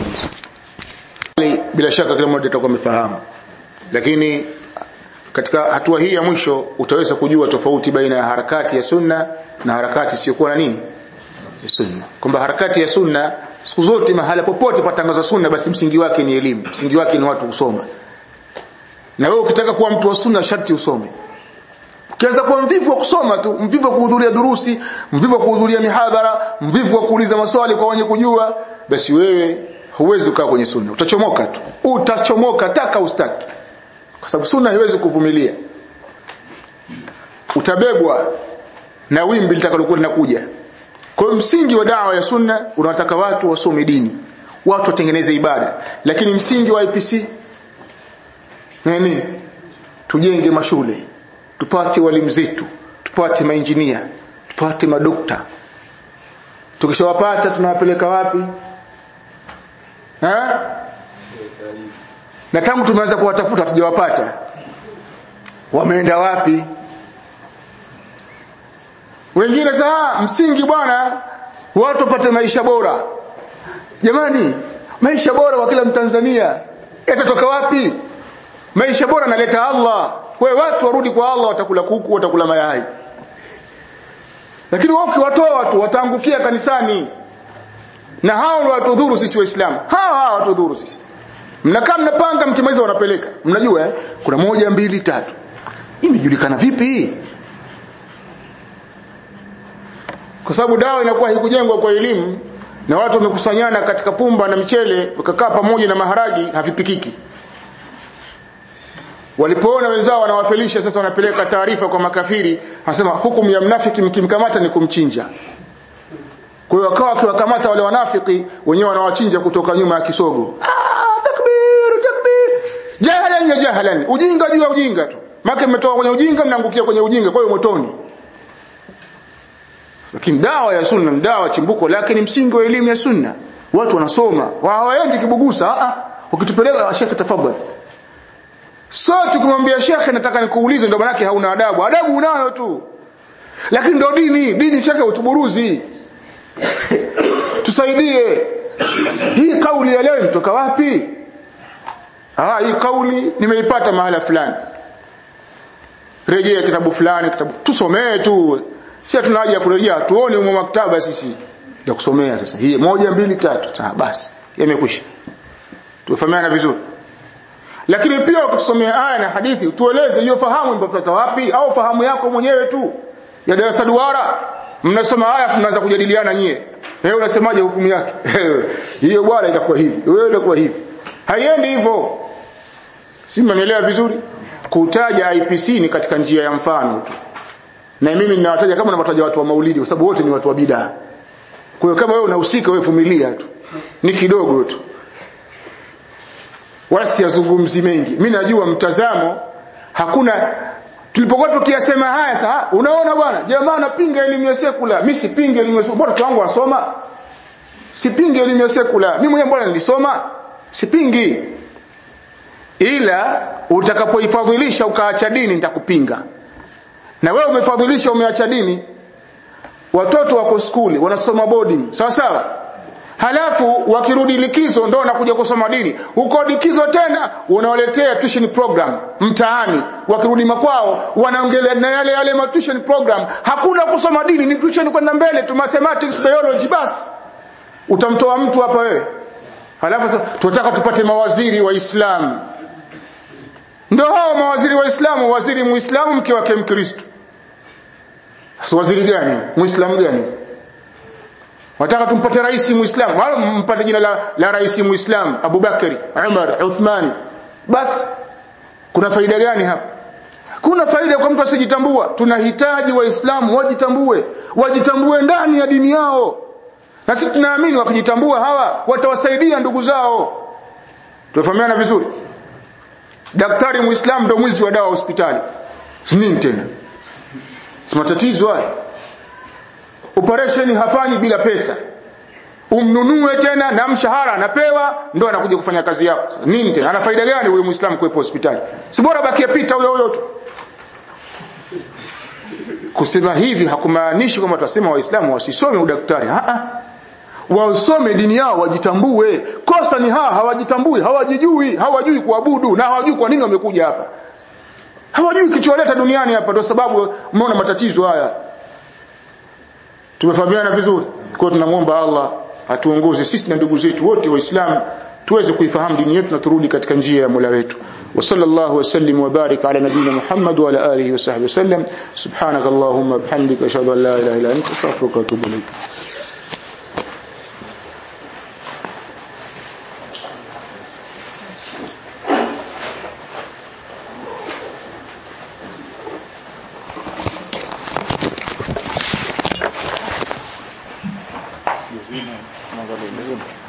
[SPEAKER 2] bila shaka kila mmoja atakuwa amefahamu lakini katika hatua hii ya mwisho utaweza kujua tofauti baina ya harakati ya sunna na harakati isiyokuwa na nini ya sunna kwamba harakati ya sunna siku zote mahala popote patangazwa sunna basi msingi wake ni elimu msingi wake ni watu kusoma na wewe ukitaka kuwa mtu wa sunna sharti usome ukianza kuwa mvivu wa kusoma tu mvivu wa kuhudhuria durusi mvivu wa kuhudhuria mihadhara mvivu wa kuuliza maswali kwa wenye kujua basi wewe huwezi kukaa kwenye sunna utachomoka tu utachomoka taka ustaki kwa sababu sunna haiwezi kuvumilia utabebwa na wimbi litakalokuwa linakuja kwa hiyo msingi wa dawa ya sunna unawataka watu wasome dini watu watengeneze ibada lakini msingi wa IPC nini tujenge mashule tupate walimu zetu tupate mainjinia tupate madokta tukishawapata tunawapeleka wapi ha? na tangu tumeanza kuwatafuta hatujawapata wameenda wapi wengine saa msingi bwana watu wapate maisha bora jamani maisha bora kwa kila mtanzania yatatoka wapi maisha bora analeta Allah kwa watu warudi kwa Allah watakula kuku watakula mayai lakini wao ukiwatoa watu wataangukia kanisani na hao ndio watudhuru sisi waislamu hao hao watudhuru sisi mnakaa mnapanga mkimaliza wanapeleka mnajua eh? kuna moja mbili tatu imejulikana vipi hii kwa sababu dawa inakuwa haikujengwa kwa elimu na watu wamekusanyana katika pumba na mchele wakakaa pamoja na maharagi havipikiki walipoona wenzao wanawafelisha sasa wanapeleka taarifa kwa makafiri anasema hukumu ya mnafiki mkimkamata ni kumchinja kwa hiyo wakawa wakiwakamata wale wanafiki wenyewe wanawachinja kutoka nyuma ya kisogo ah takbir takbir mnafanya jahalan ujinga juu ya ujinga tu maana mmetoka kwenye ujinga mnaangukia kwenye ujinga kwa hiyo motoni lakini dawa ya sunna ni dawa chimbuko lake ni msingi wa elimu ya sunna watu wanasoma hawaendi kibugusa a ukitupeleka shekhe tafadhali sote kumwambia shekhe nataka nikuulize ndio maana hauna adabu adabu unayo tu lakini ndio dini dini shekhe utuburuzi tusaidie hii kauli ya leo imetoka wapi ah hii kauli nimeipata mahala fulani rejea kitabu fulani kitabu tusomee tu sisi tuna haja ya kurejea tuone umo maktaba sisi ya kusomea sasa hii moja mbili tatu sawa basi yamekwisha tufahamiana vizuri lakini pia ukisomea aya na hadithi tueleze hiyo fahamu imepata wapi au fahamu yako mwenyewe tu ya darasa duara mnasoma aya mnaanza kujadiliana nyie wewe unasemaje hukumu yake hiyo bwana itakuwa hivi wewe itakuwa hivi haiendi hivyo si mnaelewa vizuri kutaja IPC ni katika njia ya mfano tu na mimi ninawataja kama nawataja watu wa maulidi kwa sababu wote ni watu wa bidaa kwa hiyo kama wewe unahusika wewe vumilia tu ni kidogo tu wala siyazungumzi mengi mimi najua mtazamo hakuna tulipokuwa tukiyasema haya sasa unaona bwana jamaa anapinga elimu ya sekula mimi sipingi elimu ya sekula mbona wangu wanasoma sipingi elimu ya sekula mimi mwenyewe mbona nilisoma sipingi ila utakapoifadhilisha ukaacha dini nitakupinga na wewe umefadhilisha umeacha dini watoto wako skuli wanasoma boarding sawa sawa halafu wakirudi likizo ndo wanakuja kusoma dini huko likizo tena unawaletea tuition program mtaani wakirudi makwao wanaongelea na yale yale ma tuition program hakuna kusoma dini ni tuition kwenda mbele tu mathematics biology basi utamtoa mtu hapa wewe halafu sasa tunataka tupate mawaziri wa Islam ndio hao mawaziri wa Islamu waziri muislamu mke wake mkristo sasa waziri gani muislamu gani wataka tumpate rais muislamu wala mpate jina la, la rais muislamu Abubakari Umar Uthman basi kuna faida gani hapa kuna faida kwa mtu asijitambua tunahitaji waislamu wajitambue wajitambue ndani ya dini yao na sisi tunaamini wakijitambua hawa watawasaidia ndugu zao tunafahamiana vizuri daktari muislamu ndio mwizi wa dawa hospitali nini tena si matatizo haya operation hafanyi bila pesa umnunue tena na mshahara anapewa ndo anakuja kufanya kazi yao nini tena ana faida gani huyo muislamu kuwepo hospitali si bora bakia pita huyo huyo tu kusema hivi hakumaanishi kwamba tunasema waislamu wasisome udaktari a a wasome dini yao wajitambue kosa ni hawa hawajitambui hawajijui hawajui kuabudu na hawajui kwa nini wamekuja hapa hawajui kichowaleta duniani hapa ndio sababu mmeona matatizo haya tumefahamiana vizuri kwa tunamwomba Allah atuongoze sisi na ndugu zetu wote waislamu tuweze kuifahamu dini yetu na turudi katika njia ya Mola wetu وصلى الله وسلم وبارك على نبينا محمد وعلى اله وصحبه وسلم سبحانك اللهم وبحمدك اشهد ان لا اله الا انت استغفرك واتوب اليك
[SPEAKER 1] Mwangalie